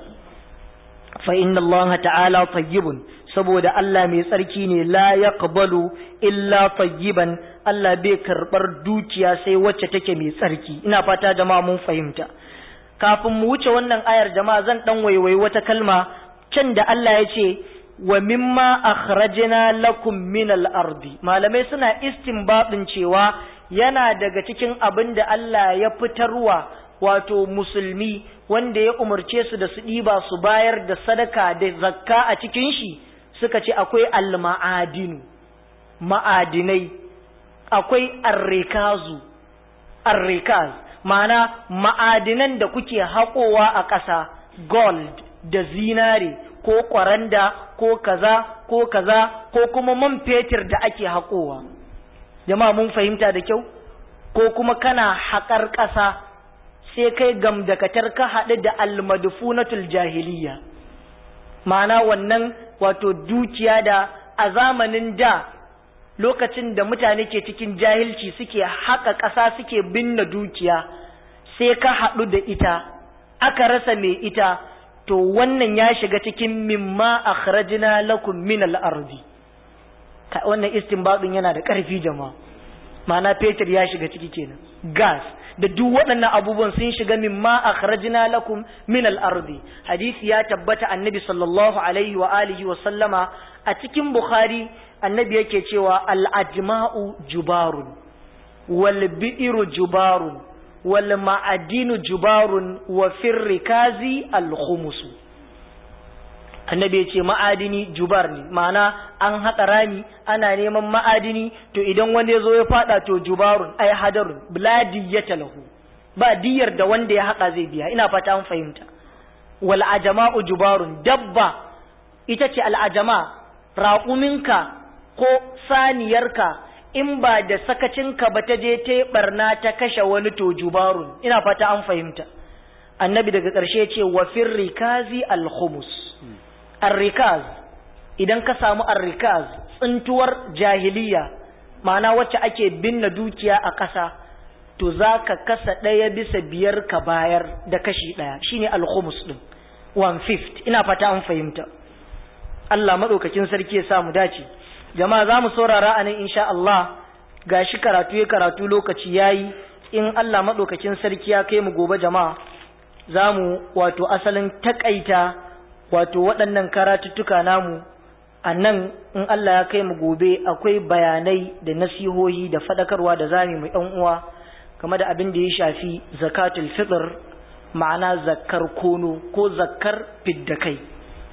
fa inna Allah ta'ala tayyibun saboda Allah mai tsarki ne la yaqbalu illa tayyiban Allah bai karbar dukiya sai wacce take mai tsarki ina fata jama'a mun fahimta kafin mu wuce wannan ayar jama'a zan dan waiwai wata kalma can da Allah ya ce wa mimma akhrajna lakum min al-ardi malamai suna istinbadin cewa yana daga cikin abin da Allah ya fitarwa wato musulmi wanda ya umarce su da su ɗiba su bayar da sadaka da zakka a cikin shi suka ce akwai al-ma'adinu ma'adinai akwai arrikazu arrikaz ma'ana ma'adinan da kuke haƙowa a ƙasa gold da zinare ko ƙwaranda ko kaza ko kaza ko kuma man fetur da ake haƙowa jama'a mun fahimta da kyau ko kuma kana haƙar ƙasa sai kai gamdakatar ka haɗu da almadfunatul jahiliya ma'ana wannan wato dukiya da a zamanin da lokacin da mutane ke cikin jahilci suke haƙa ƙasa suke binne dukiya sai ka haɗu da ita aka rasa mai ita to wannan ya shiga cikin mimma akhrajna lakum min al-ardi wannan istinbadin yana da ƙarfi jama'a ma'ana fetur ya shiga ciki kenan gas da duk waɗannan abubuwan sun shiga mimma akhrajna lakum min al-ardi hadisi ya tabbata annabi sallallahu alaihi wa alihi wa sallama a cikin bukhari annabi yake cewa al-ajma'u jubarun wal bi'ru jubarun wal ma'adinu jubarun wa firrikazi al-khumusu annabi ya ce ma'adini jubar ne ma'ana an haƙa rami ana neman ma'adini to idan wanda ya zo ya faɗa to jubarun ai hadarun biladi ya talahu ba diyar da wanda ya haƙa zai biya ina fata an fahimta wal ajama'u jubarun dabba ita ce al'ajama raƙuminka ko saniyarka in ba da sakacinka ba ta je ta barna ta kashe wani to jubarun ina fata an fahimta annabi daga ƙarshe ce wa firrikazi al-khumus arrikaz idan ka samu arrikaz tsintuwar jahiliya ma'ana wacce ake binne dukiya a ƙasa to za ka kasa ɗaya bisa biyar ka bayar da kashi ɗaya shine alhumus ɗin one fifth ina fata an fahimta Allah maɗaukakin sarki ya samu dace jama'a za mu saurara a nan insha Allah ga shi karatu ya karatu lokaci ya yi in Allah maɗaukakin sarki ya kai mu gobe jama'a za mu wato asalin taƙaita wato waɗannan karatuttuka namu a nan in Allah ya kai mu gobe akwai bayanai da nasihohi da faɗakarwa da zami mu ɗan uwa game da abin da ya shafi zakatul fitr ma'ana zakkar kono ko zakkar fiddakai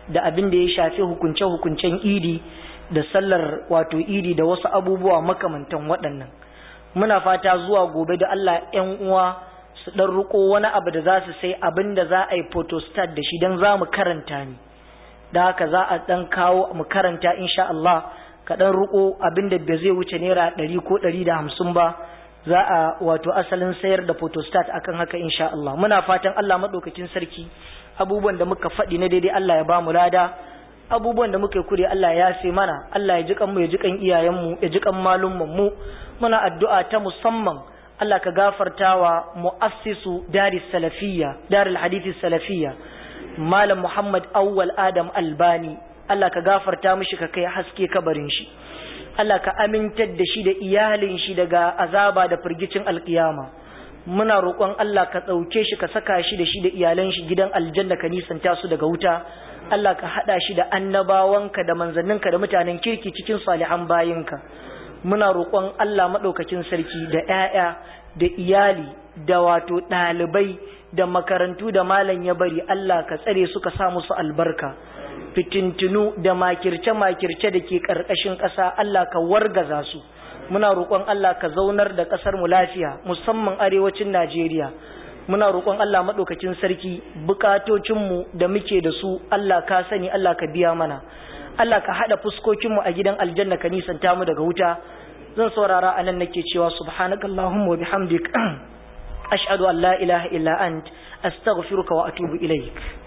da abin da ya shafi hukunce-hukuncen idi da sallar wato idi da wasu abubuwa makamantan waɗannan muna fata zuwa gobe da Allah ‘yan uwa su ɗan riko wani abu da za su sai abin da za a yi photostat da shi don za mu karanta ne da haka za a ɗan kawo mu karanta insha Allah ka ɗan riko abin da ba zai wuce naira ɗari ko ɗari da hamsin ba za a wato asalin sayar da photostat akan haka insha Allah muna fatan Allah maɗaukakin sarki abubuwan da muka faɗi na daidai Allah ya ba mu lada abubuwan da muka kure Allah ya yafe mana Allah ya ji mu ya ji kan iyayenmu ya ji kan malumman mu muna addu'a ta musamman Allah ka gafartawa mu'assisu daris salafiyya darul hadisi salafiyya malam Muhammad Awwal Adam Albani Allah ka gafarta mishi ka kai haske kabarin shi Allah ka amintar da shi da iyalin shi daga azaba da firgicin alkiyama muna roƙon Allah ka ɗauke shi ka saka shi da shi da iyalan shi gidan aljanna ka nisanta su daga wuta Allah ka haɗa shi da annabawanka da manzanninka da mutanen kirki cikin salihan bayinka muna roƙon Allah maɗaukakin sarki da ‘ya'ya da iyali da wato ɗalibai da makarantu da malam ya bari Allah ka tsare su ka sa musu albarka fitintinu da makirce-makirce da ke ƙarƙashin ƙasa Allah ka wargaza su muna roƙon Allah ka zaunar da ƙasar mu lafiya musamman arewacin Najeriya muna roƙon Allah maɗaukakin sarki bukatocinmu da muke da su Allah ka sani Allah ka biya mana Allah ka haɗa fuskokinmu a gidan aljanna ka nisanta mu daga wuta zan saurara anan nake cewa subhanakallahumma wa bihamdik ashhadu an la ilaha illa ant astaghfiruka wa atubu ilaik